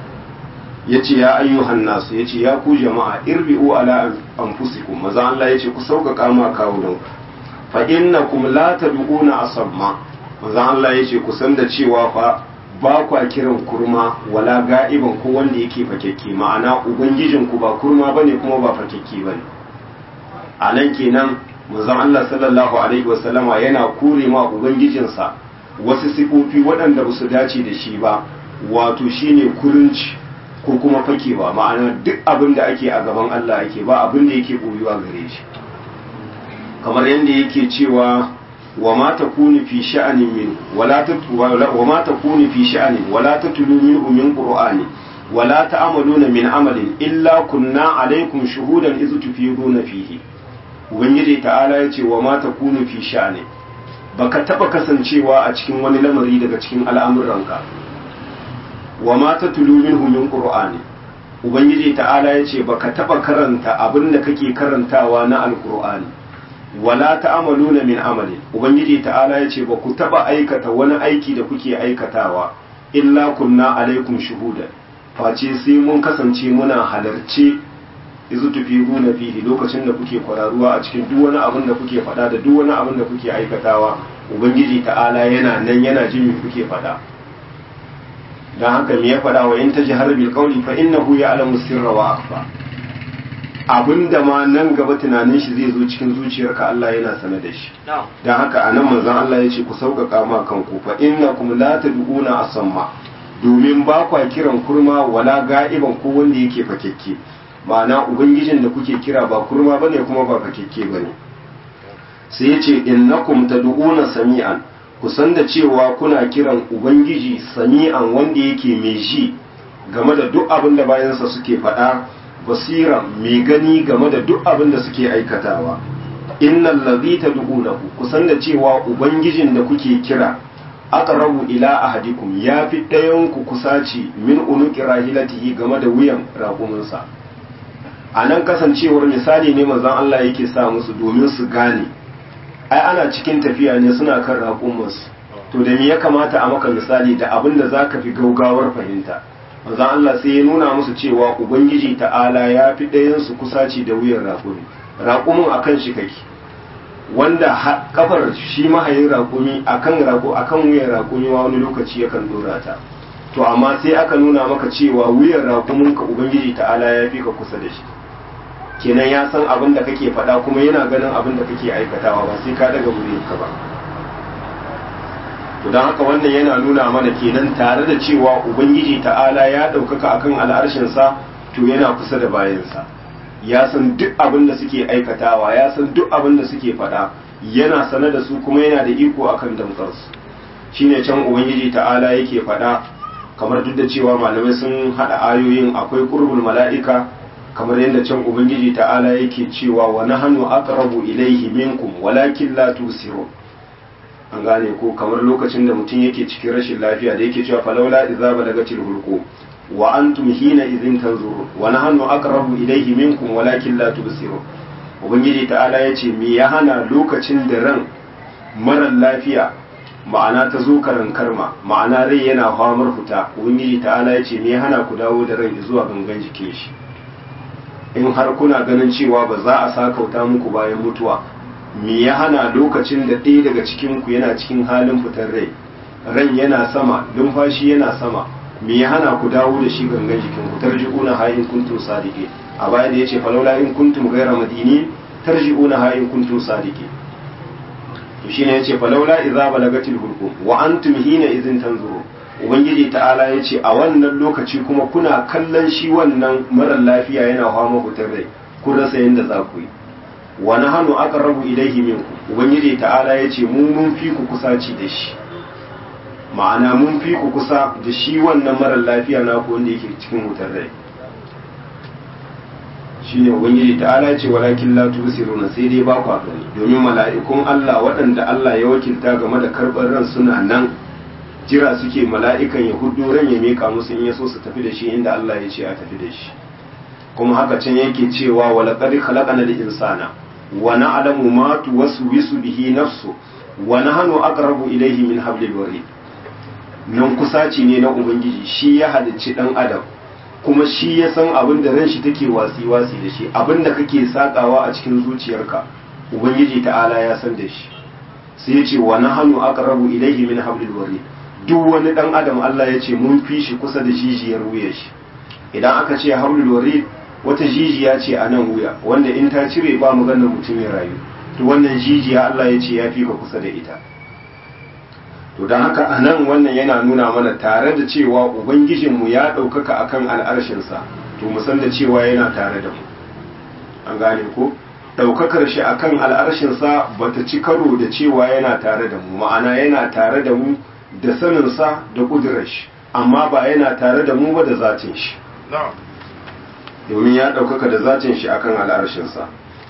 ya ce ya ayyuhan nasu ya ce ya ku jama'a irbi'u ala anfusikum manzan Allah ya ce ku sauƙaƙa ma kawunan fa innakum la tad'una asamma manzan Allah ya ce ku san da cewa fa ba kwa kiran kurma wala ga'iban ko wanda yake fakekke ma'ana ubangijinku ba kurma bane kuma ba fakekke bane a nan kenan manzon Allah sallallahu alaihi wasallama yana kure ma ubangijinsa wasu sifofi waɗanda ba su dace da shi ba wato shine kurinci ko kuma fakewa ma'ana duk abin da ake a gaban Allah ake ba abin da yake koyuwa gare shi kamar yadda yake cewa وما تكون في شأن منه ولا وما تكون في شأن ولا تتلو منه من قرآن ولا تعملون من عمل إلا كنا عليكم شهودا إذ تفيضون فيه ubangiji ta'ala ya ce wa ma takunu fi sha'ani baka taba kasancewa a cikin wani lamari daga cikin al'amuranka wa ma tatlu minhu min qur'ani ubangiji ta'ala ya ce baka taba karanta abin da kake karantawa na alqur'ani wala ta'amaluna min amali ubangiji ta'ala ya ce ba ku taba aikata wani aiki da kuke aikatawa illa kunna alaikum shuhuda face sai mun kasance muna halarce izu tufiruna fihi lokacin da kuke kwararuwa a cikin duk wani abin da kuke faɗa da duk wani abin da kuke aikatawa ubangiji ta'ala yana nan yana jin me kuke faɗa dan haka me ya faɗa wa in tajhar bil qawli fa innahu ya'lamu sirra wa akhfa abinda ma nan gaba tunanin shi zai zo cikin zuciyarka Allah yana sane da shi dan haka anan manzon Allah ya ce ku sauƙaƙa ma kanku fa innakum la tad'una asamma domin ba kwa kiran kurma wala ga'iban ko wanda yake fakekke ma'ana ubangijin da kuke kira ba kurma bane kuma ba fakekke bane sai ya ce innakum tad'una sami'an ku san da cewa kuna kiran ubangiji sami'an wanda yake mai ji game da duk abin da bayansa suke faɗa basira mai gani game da duk abin da suke aikatawa innal ladhi tad'unahu kusan da cewa ubangijin da kuke kira aqrabu ila ahadikum yafi ɗayan ku kusaci min unuqi rahilatihi game da wuyan raƙuminsa anan kasancewar misali ne manzon Allah yake sa musu domin su gane ai ana cikin tafiya ne suna kan raƙuminsu to da me ya kamata a maka misali da abin da zaka fi gaugawar fahimta manzon Allah sai ya nuna musu cewa ubangiji ta'ala ya fi ɗayansu kusaci da wuyan raƙumi raƙumin a kan shi kake wanda kafar shi mahayin raƙumi akan raƙo akan wuyan raƙumi wani lokaci yakan dora ta to amma sai aka nuna maka cewa wuyan raƙumin ka ubangiji ta'ala ya fi ka kusa da shi kenan ya san abin da kake faɗa kuma yana ganin abin da kake aikatawa ba sai ka daga wurin ka ba to don haka wannan yana nuna mana kenan tare da cewa ubangiji ta'ala ya ɗaukaka akan al'arshinsa to yana kusa da bayansa ya san duk abin da suke aikatawa ya san duk abin da suke faɗa yana sane da su kuma yana da iko akan damtsarsu shine can ubangiji ta'ala yake faɗa kamar duk da cewa malamai sun haɗa ayoyin akwai qurbul mala'ika kamar yadda can ubangiji ta'ala yake cewa wa nahnu aqrabu ilayhi minkum walakin la tusirun an gane ko kamar lokacin da mutum yake cikin rashin lafiya da yake cewa falawla idza balagatil hulqu wa antum hina idhin tanzurun wa nahnu aqrabu ilayhi minkum walakin la tubsirun ubangiji ta'ala yace me ya hana lokacin da ran mara lafiya ma'ana ta zo karan karma ma'ana rai yana famar fita ubangiji ta'ala yace me ya hana ku dawo da ran zuwa gangan jikin shi in har kuna ganin cewa ba za a sakauta muku bayan mutuwa me ya hana lokacin da ɗaya daga cikin ku yana cikin halin fitar rai ran yana sama numfashi yana sama me ya hana ku dawo da shi gangan jikin ku tarji'una ha in kuntum sadiqin a baya da yace falawla in kuntum ghayra madini tarji'una ha in kuntum sadiqin to shine yace falawla idza balagatil hulqum wa antum hina idhin tanzuru ubangiji ta'ala yace a wannan lokaci kuma kuna kallon shi wannan mara lafiya yana fama fitar rai kun rasa yanda za ku yi wa nahnu aqrabu ilayhi minkum ubangiji ta'ala yace mu mun fi ku kusaci da shi ma'ana mun fi ku kusa da shi wannan marar lafiya na ku wanda yake cikin wutar rai shine ubangiji ta'ala ce walakin la tusiruna sai dai ba ku gani domin mala'ikun Allah waɗanda Allah ya wakilta game da karɓar ran suna nan jira suke mala'ikan ya hudu ran ya mika musu in ya so su tafi da shi inda Allah ya ce a tafi da shi kuma haka can yake cewa wa laqad khalaqana al-insana wa na'lamu ma tuwaswisu bihi nafsu wa nahnu aqrabu ilayhi min hablil warid nan kusaci ne na ubangiji shi ya halicci dan adam kuma shi ya san abin da ran shi take wasi wasi da shi abin da kake sakawa a cikin zuciyarka ubangiji ta'ala ya san da shi sai ya ce wa nahnu aqrabu ilayhi min hablil warid duk wani dan adam Allah ya ce mun fi shi kusa da jijiyar wuyar shi idan aka ce hablul warid wata jijiya ce a nan wuya wanda in ta cire ba mu ganin mutum ya rayu to wannan jijiya Allah ya ce ya fi ka kusa da ita to don haka a nan wannan yana nuna mana tare da cewa ubangijinmu ya ɗaukaka akan al'arshinsa to mu san da cewa yana tare da mu an gane ko ɗaukakar shi akan al'arshinsa ba ta ci karo da cewa yana tare da mu ma'ana yana tare da mu da saninsa da ƙudurar shi amma ba yana tare da mu ba da zatin shi domin ya ɗaukaka da zatin shi akan al'arshinsa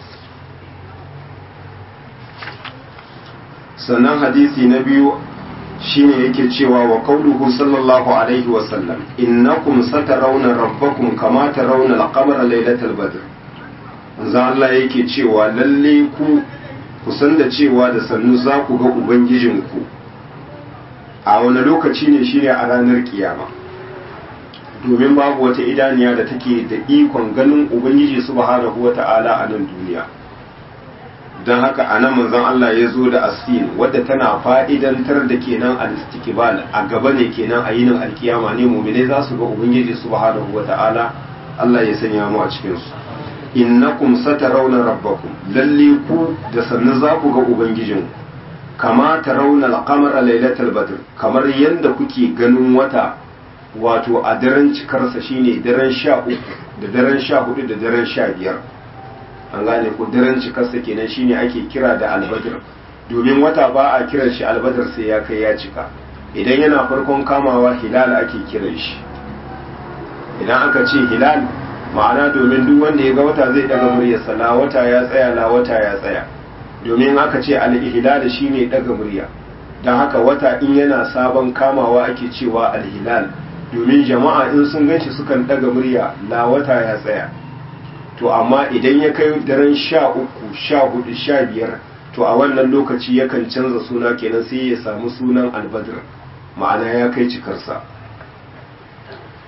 sannan hadisi na biyu shine yake cewa wa qauluhu sallallahu alaihi wa sallam innakum satarawna rabbakum kama tarawna al-qamara laylatal badr manzo Allah yake cewa lalle ku ku san da cewa da sannu za ku ga ubangijinku a wani lokaci ne shine a ranar kiyama domin babu wata idaniya da take da ikon ganin ubangiji subhanahu wata'ala a nan duniya don haka a nan manzon Allah ya zo da asin wadda tana fa'idantar da kenan al-istiqbal a gaba ne kenan a yinin alkiyama ne mu'minai za su ga ubangiji subhanahu wata'ala Allah ya sanya mu a cikin su innakum satarawna rabbakum lalle ku da sannu za ku ga ubangijin kama tarawna al-qamara lailatal badr kamar yanda kuke ganin wata wato a daren cikarsa shine daren sha uku da daren sha hudu da daren sha biyar an gane ko daren cikarsa kenan shine ake kira da albadr domin wata ba a kiran shi albadr sai ya kai ya cika idan yana farkon kamawa hilal ake kiran shi idan aka ce hilal ma'ana domin duk wanda ya ga wata zai daga muryarsa la wata ya tsaya la wata ya tsaya domin aka ce al-hilal shine daga murya don haka wata in yana sabon kamawa ake cewa al-hilal domin jama'a in sun ganshi sukan daga murya la wata ya tsaya to amma idan ya kai daren sha uku sha hudu sha biyar to a wannan lokaci yakan canza suna kenan sai ya samu sunan albadr ma'ana ya kai cikarsa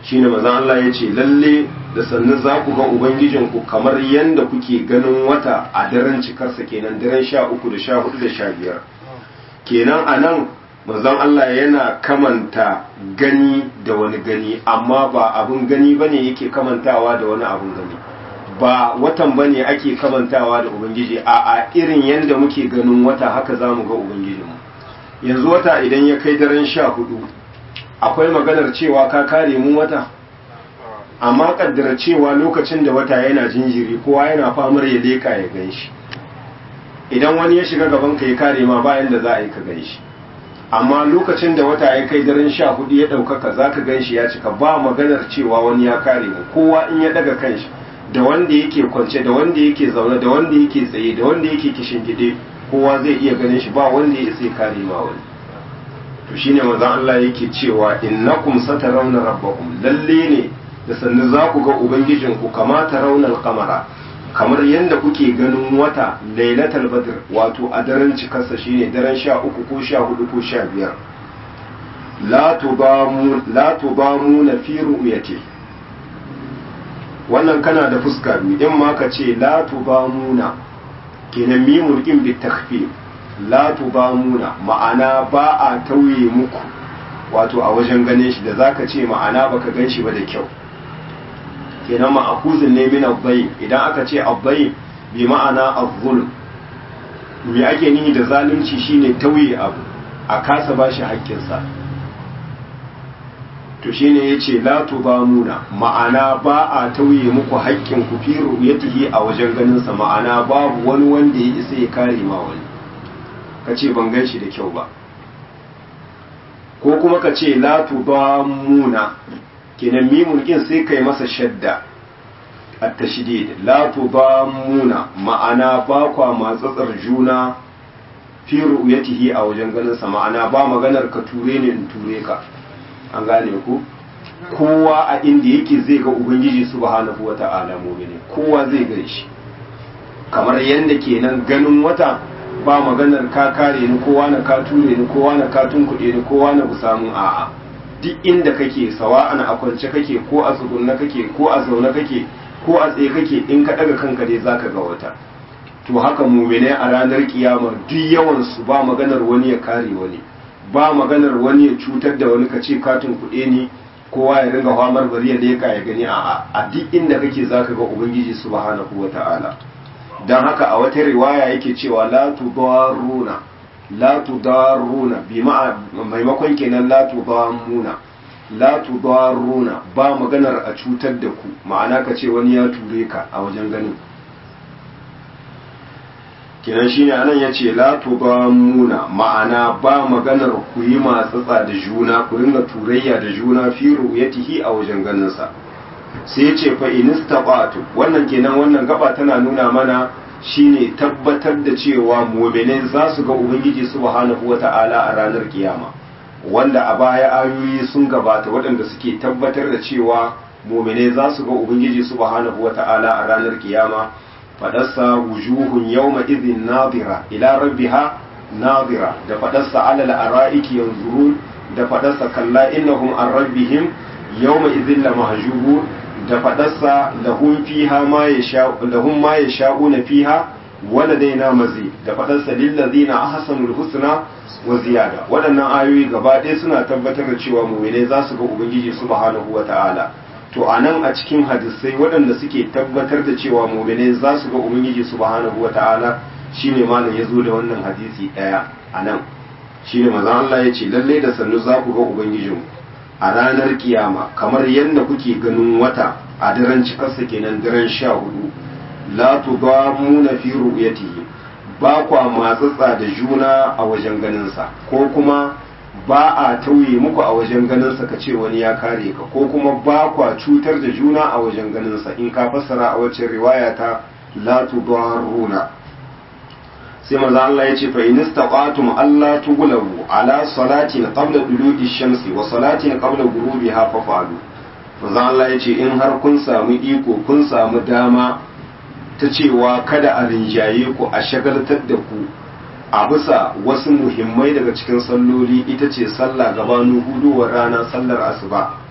shine manzon Allah ya ce lalle da sannu za ku ga ubangijinku kamar yadda kuke ganin wata a daren cikarsa kenan daren sha uku da sha hudu da sha biyar kenan a nan manzon Allah yana kamanta gani da wani gani amma ba abin gani bane yake kamantawa da wani abin gani ba watan bane ake kamantawa da ubangiji a a irin yadda muke ganin wata haka za mu ga ubangijinmu yanzu wata idan ya kai daren sha hudu akwai maganar cewa ka kare mu wata amma kaddara cewa lokacin da wata yana jinjiri kowa yana famar ya leka ya gan shi idan wani ya shiga gaban ka ya kare ma bayan da za a yi ka gan shi amma lokacin da wata ya kai daren sha hudu ya ɗaukaka za ka gan shi ya cika ba maganar cewa wani ya kare mu kowa in ya daga kan shi da wanda yake kwance da wanda yake zaune da wanda yake tsaye da wanda yake kishin gide kowa zai iya ganin shi ba wanda ya isa kare ma wani to shine manzon Allah yake cewa innakum satarawna rabbakum lalle ne da sannu za ku ga ubangijinku kama tarawna al-qamara kamar yadda kuke ganin wata lailatul badr wato a daren cikarsa shine daren sha uku ko sha hudu ko sha biyar la tubamu la tubamu na fi ru'yati wannan kana da fuska biyu in ma ka ce la tubamuna kenan mimul in bi takhfif la tubamuna ma'ana ba a tauye muku wato a wajen ganin shi da zaka ce ma'ana baka gan shi ba da kyau kenan ma'akuzin ne min abbayin idan aka ce abbayin bi ma'ana azzulm me ake nihi da zalunci shine tauye abu a kasa bashi haƙƙinsa to shine yace la tubamuna ma'ana ba a tauye muku haƙƙin ku fi ru'yatihi a wajen ganin sa ma'ana babu wani wanda ya isa ya kare ma wani kace ban gan shi da kyau ba ko kuma ka ce la tubamuna kenan mimun kin sai kai masa shadda at-tashdid la tudamuna ma'ana ba kwa matsatsar juna fi ru'yatihi a wajen ganin sa ma'ana ba maganar ka ture ne in ture ka an gane ku kowa a inda yake zai ga ubangiji subhanahu wata'ala mu'mini kowa zai ga shi kamar yanda kenan ganin wata ba maganar ka kare ni kowa na ka ture ni kowa na ka tunkuɗe ni kowa na samun a'a duk inda kake sawa'an a kwance kake ko a tsugunna kake ko a zaune kake ko a tsaye kake in ka daga kanka dai zaka ga wata to haka mumine a ranar kiyama duk yawan su ba maganar wani ya kare wani ba maganar wani ya cutar da wani kace katin kuɗe ni kowa ya ringa famar bari ya leka ya gani a a duk inda kake zaka ga ubangiji subhanahu wata'ala dan haka a wata riwaya yake cewa la tudaruna la tudaruna bi maimakon kenan la tudamuna la tudaruna ba maganar a cutar da ku ma'ana ka ce wani ya ture ka a wajen ganin kenan shine anan yace la tudamuna ma'ana ba maganar ku yi matsatsa da juna ku ringa turayya da juna fi ru'yatihi a wajen ganin sa sai yace fa inistaqatu wannan kenan wannan gaba tana nuna mana shine tabbatar da cewa mu'minai za su ga ubangiji subhanahu wata'ala a ranar kiyama wanda a baya ayoyi sun gabata waɗanda suke tabbatar da cewa mu'minai za su ga ubangiji subhanahu wata'ala a ranar kiyama fadarsa wujuhun yawma idhin nadira ila rabbiha nadira da fadarsa alal ara'iki yanzurun da fadarsa kalla innahum an rabbihim yawma idhin lamahjubun da fadarsa lahum fiha ma yasha lahum ma yasha'una fiha waladaina mazi da fadarsa lil ladina ahsanul husna wa ziyada waɗannan ayoyi gaba ɗaya suna tabbatar da cewa mu'minai za su ga ubangiji subhanahu wata'ala to anan a cikin hadisai waɗanda suke tabbatar da cewa mu'minai za su ga ubangiji subhanahu wata'ala shine malam ya zo da wannan hadisi ɗaya anan shine manzon Allah ya ce lalle da sannu za ku ga ubangijinku a ranar kiyama kamar yadda kuke ganin wata a daren cikarsa kenan daren sha hudu la tudamuna fi ru'yatihi ba kwa matsatsa da juna a wajen ganinsa ko kuma ba a tauye muku a wajen ganinsa ka ce wani ya kare ka ko kuma ba kwa cutar da juna a wajen ganinsa in ka fassara a wacce riwaya ta la tudaruna sai maza Allah ya ce fa in istaqatum alla tughlabu ala salatin qabla dulu'i shamsi wa salatin qabla ghurubiha fa fa'alu maza Allah ya ce in har kun samu iko kun samu dama ta cewa kada a rinjaye ku a shagaltar da ku a bisa wasu muhimmai daga cikin salloli ita ce sallah gabanin huduwar rana sallar asuba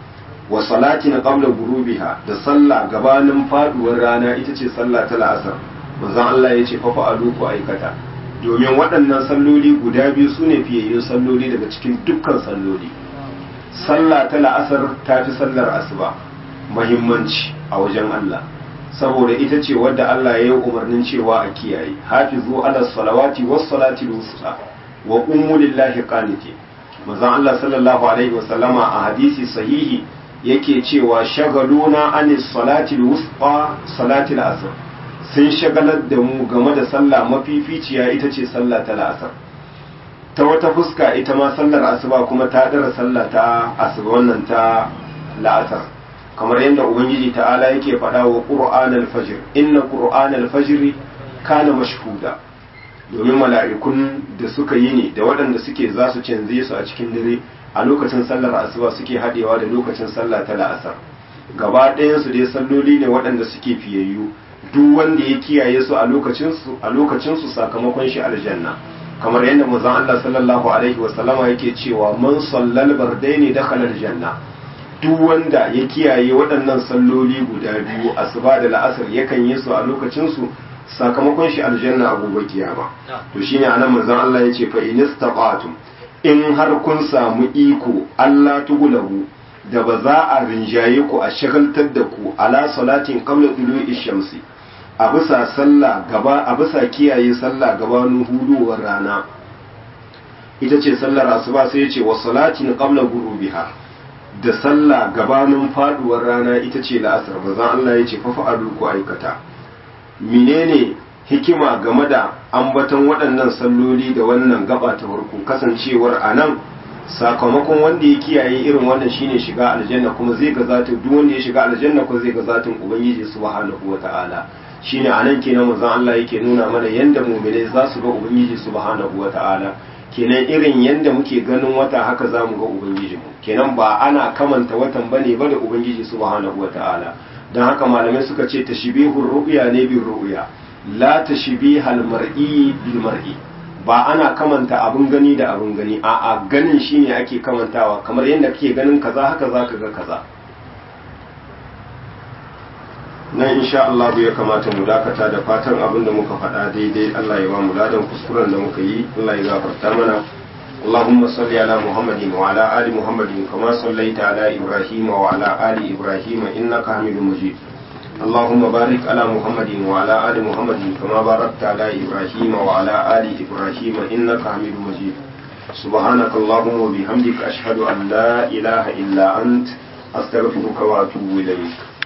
wa salatin qabla gurubiha da sallah gabanin faduwar rana ita ce sallah ta la'asar manzon Allah ya ce fa fa'alu ku aikata domin waɗannan salloli guda biyu su ne fiyayyun salloli daga cikin dukkan salloli sallah ta la'asar ta fi sallar asuba mahimmanci a wajen Allah saboda ita ce wadda Allah ya yi umarnin cewa a kiyaye hafizu ala salawati was salati wusta wa qummu lillahi qanitin manzon Allah sallallahu alaihi wasallama a hadisi sahihi yake cewa shagaluna anis salati wusta salati al-asr sun shagalar da mu game da sallah mafificiya ita ce sallah ta la'asar ta wata fuska ita ma sallar asuba kuma ta dara sallah ta asuba wannan ta la'asar kamar yadda ubangiji ta'ala yake faɗa wa qur'an al-fajr inna qur'an al-fajr kana mashhuda domin mala'ikun da suka yi ne da waɗanda suke za su canze su a cikin dare a lokacin sallar asuba suke haɗewa da lokacin sallah ta la'asar gaba ɗayan su dai salloli ne waɗanda suke fiyayyu duk wanda ya kiyaye su a lokacin su a lokacin su sakamakon shi aljanna kamar yadda manzon Allah sallallahu alaihi wa sallama yake cewa man sallal bardaini dakhala aljanna duk wanda ya kiyaye waɗannan salloli guda biyu asuba da la'asar yakan yi su a lokacin su sakamakon shi aljanna a gobe kiyama to shine anan manzon Allah yace fa inistaqatum in har kun samu iko Allah tugulahu da ba za a rinjaye ku a shagaltar da ku ala salatin qabla tulu'i shamsi a bisa sallah gaba a bisa kiyaye sallah gabanin huduwar rana ita ce sallar asuba sai yace wa salatin qabla ghurubiha da sallah gabanin faduwar rana ita ce la'asar bazan Allah yace fa fa'alu ku aikata menene hikima game da ambaton waɗannan salloli da wannan gaba ta farko kasancewar a nan sakamakon wanda ya kiyaye irin wannan shine shiga aljanna kuma zai ga zatin duk wanda ya shiga aljanna ko zai ga zatin ubangiji subhanahu wata'ala shine a nan kenan manzon Allah yake nuna mana yanda mu'minai za su ga ubangiji subhanahu wata'ala kenan irin yanda muke ganin wata haka za mu ga ubangijinmu kenan ba ana kamanta watan bane ba da ubangiji subhanahu wata'ala don haka malamai suka ce tashbihur ru'ya ne bin ru'ya la tashbihal mar'i bil mar'i ba ana kamanta abun gani da abun gani a'a ganin shine ake kamantawa kamar yadda kake ganin kaza haka zaka ga kaza nan insha Allah ya kamata mu dakata da fatan abin da muka faɗa daidai Allah ya ba mu ladan kuskuren da muka yi Allah ya gafarta mana اللهم صل على محمد وعلى آل محمد كما صليت على إبراهيم وعلى آل إبراهيم إنك حميد مجيد اللهم بارك على محمد وعلى آل محمد كما باركت على إبراهيم وعلى آل إبراهيم إنك حميد مجيد سبحانك اللهم وبحمدك أشهد أن لا إله إلا أنت أستغفرك وأتوب إليك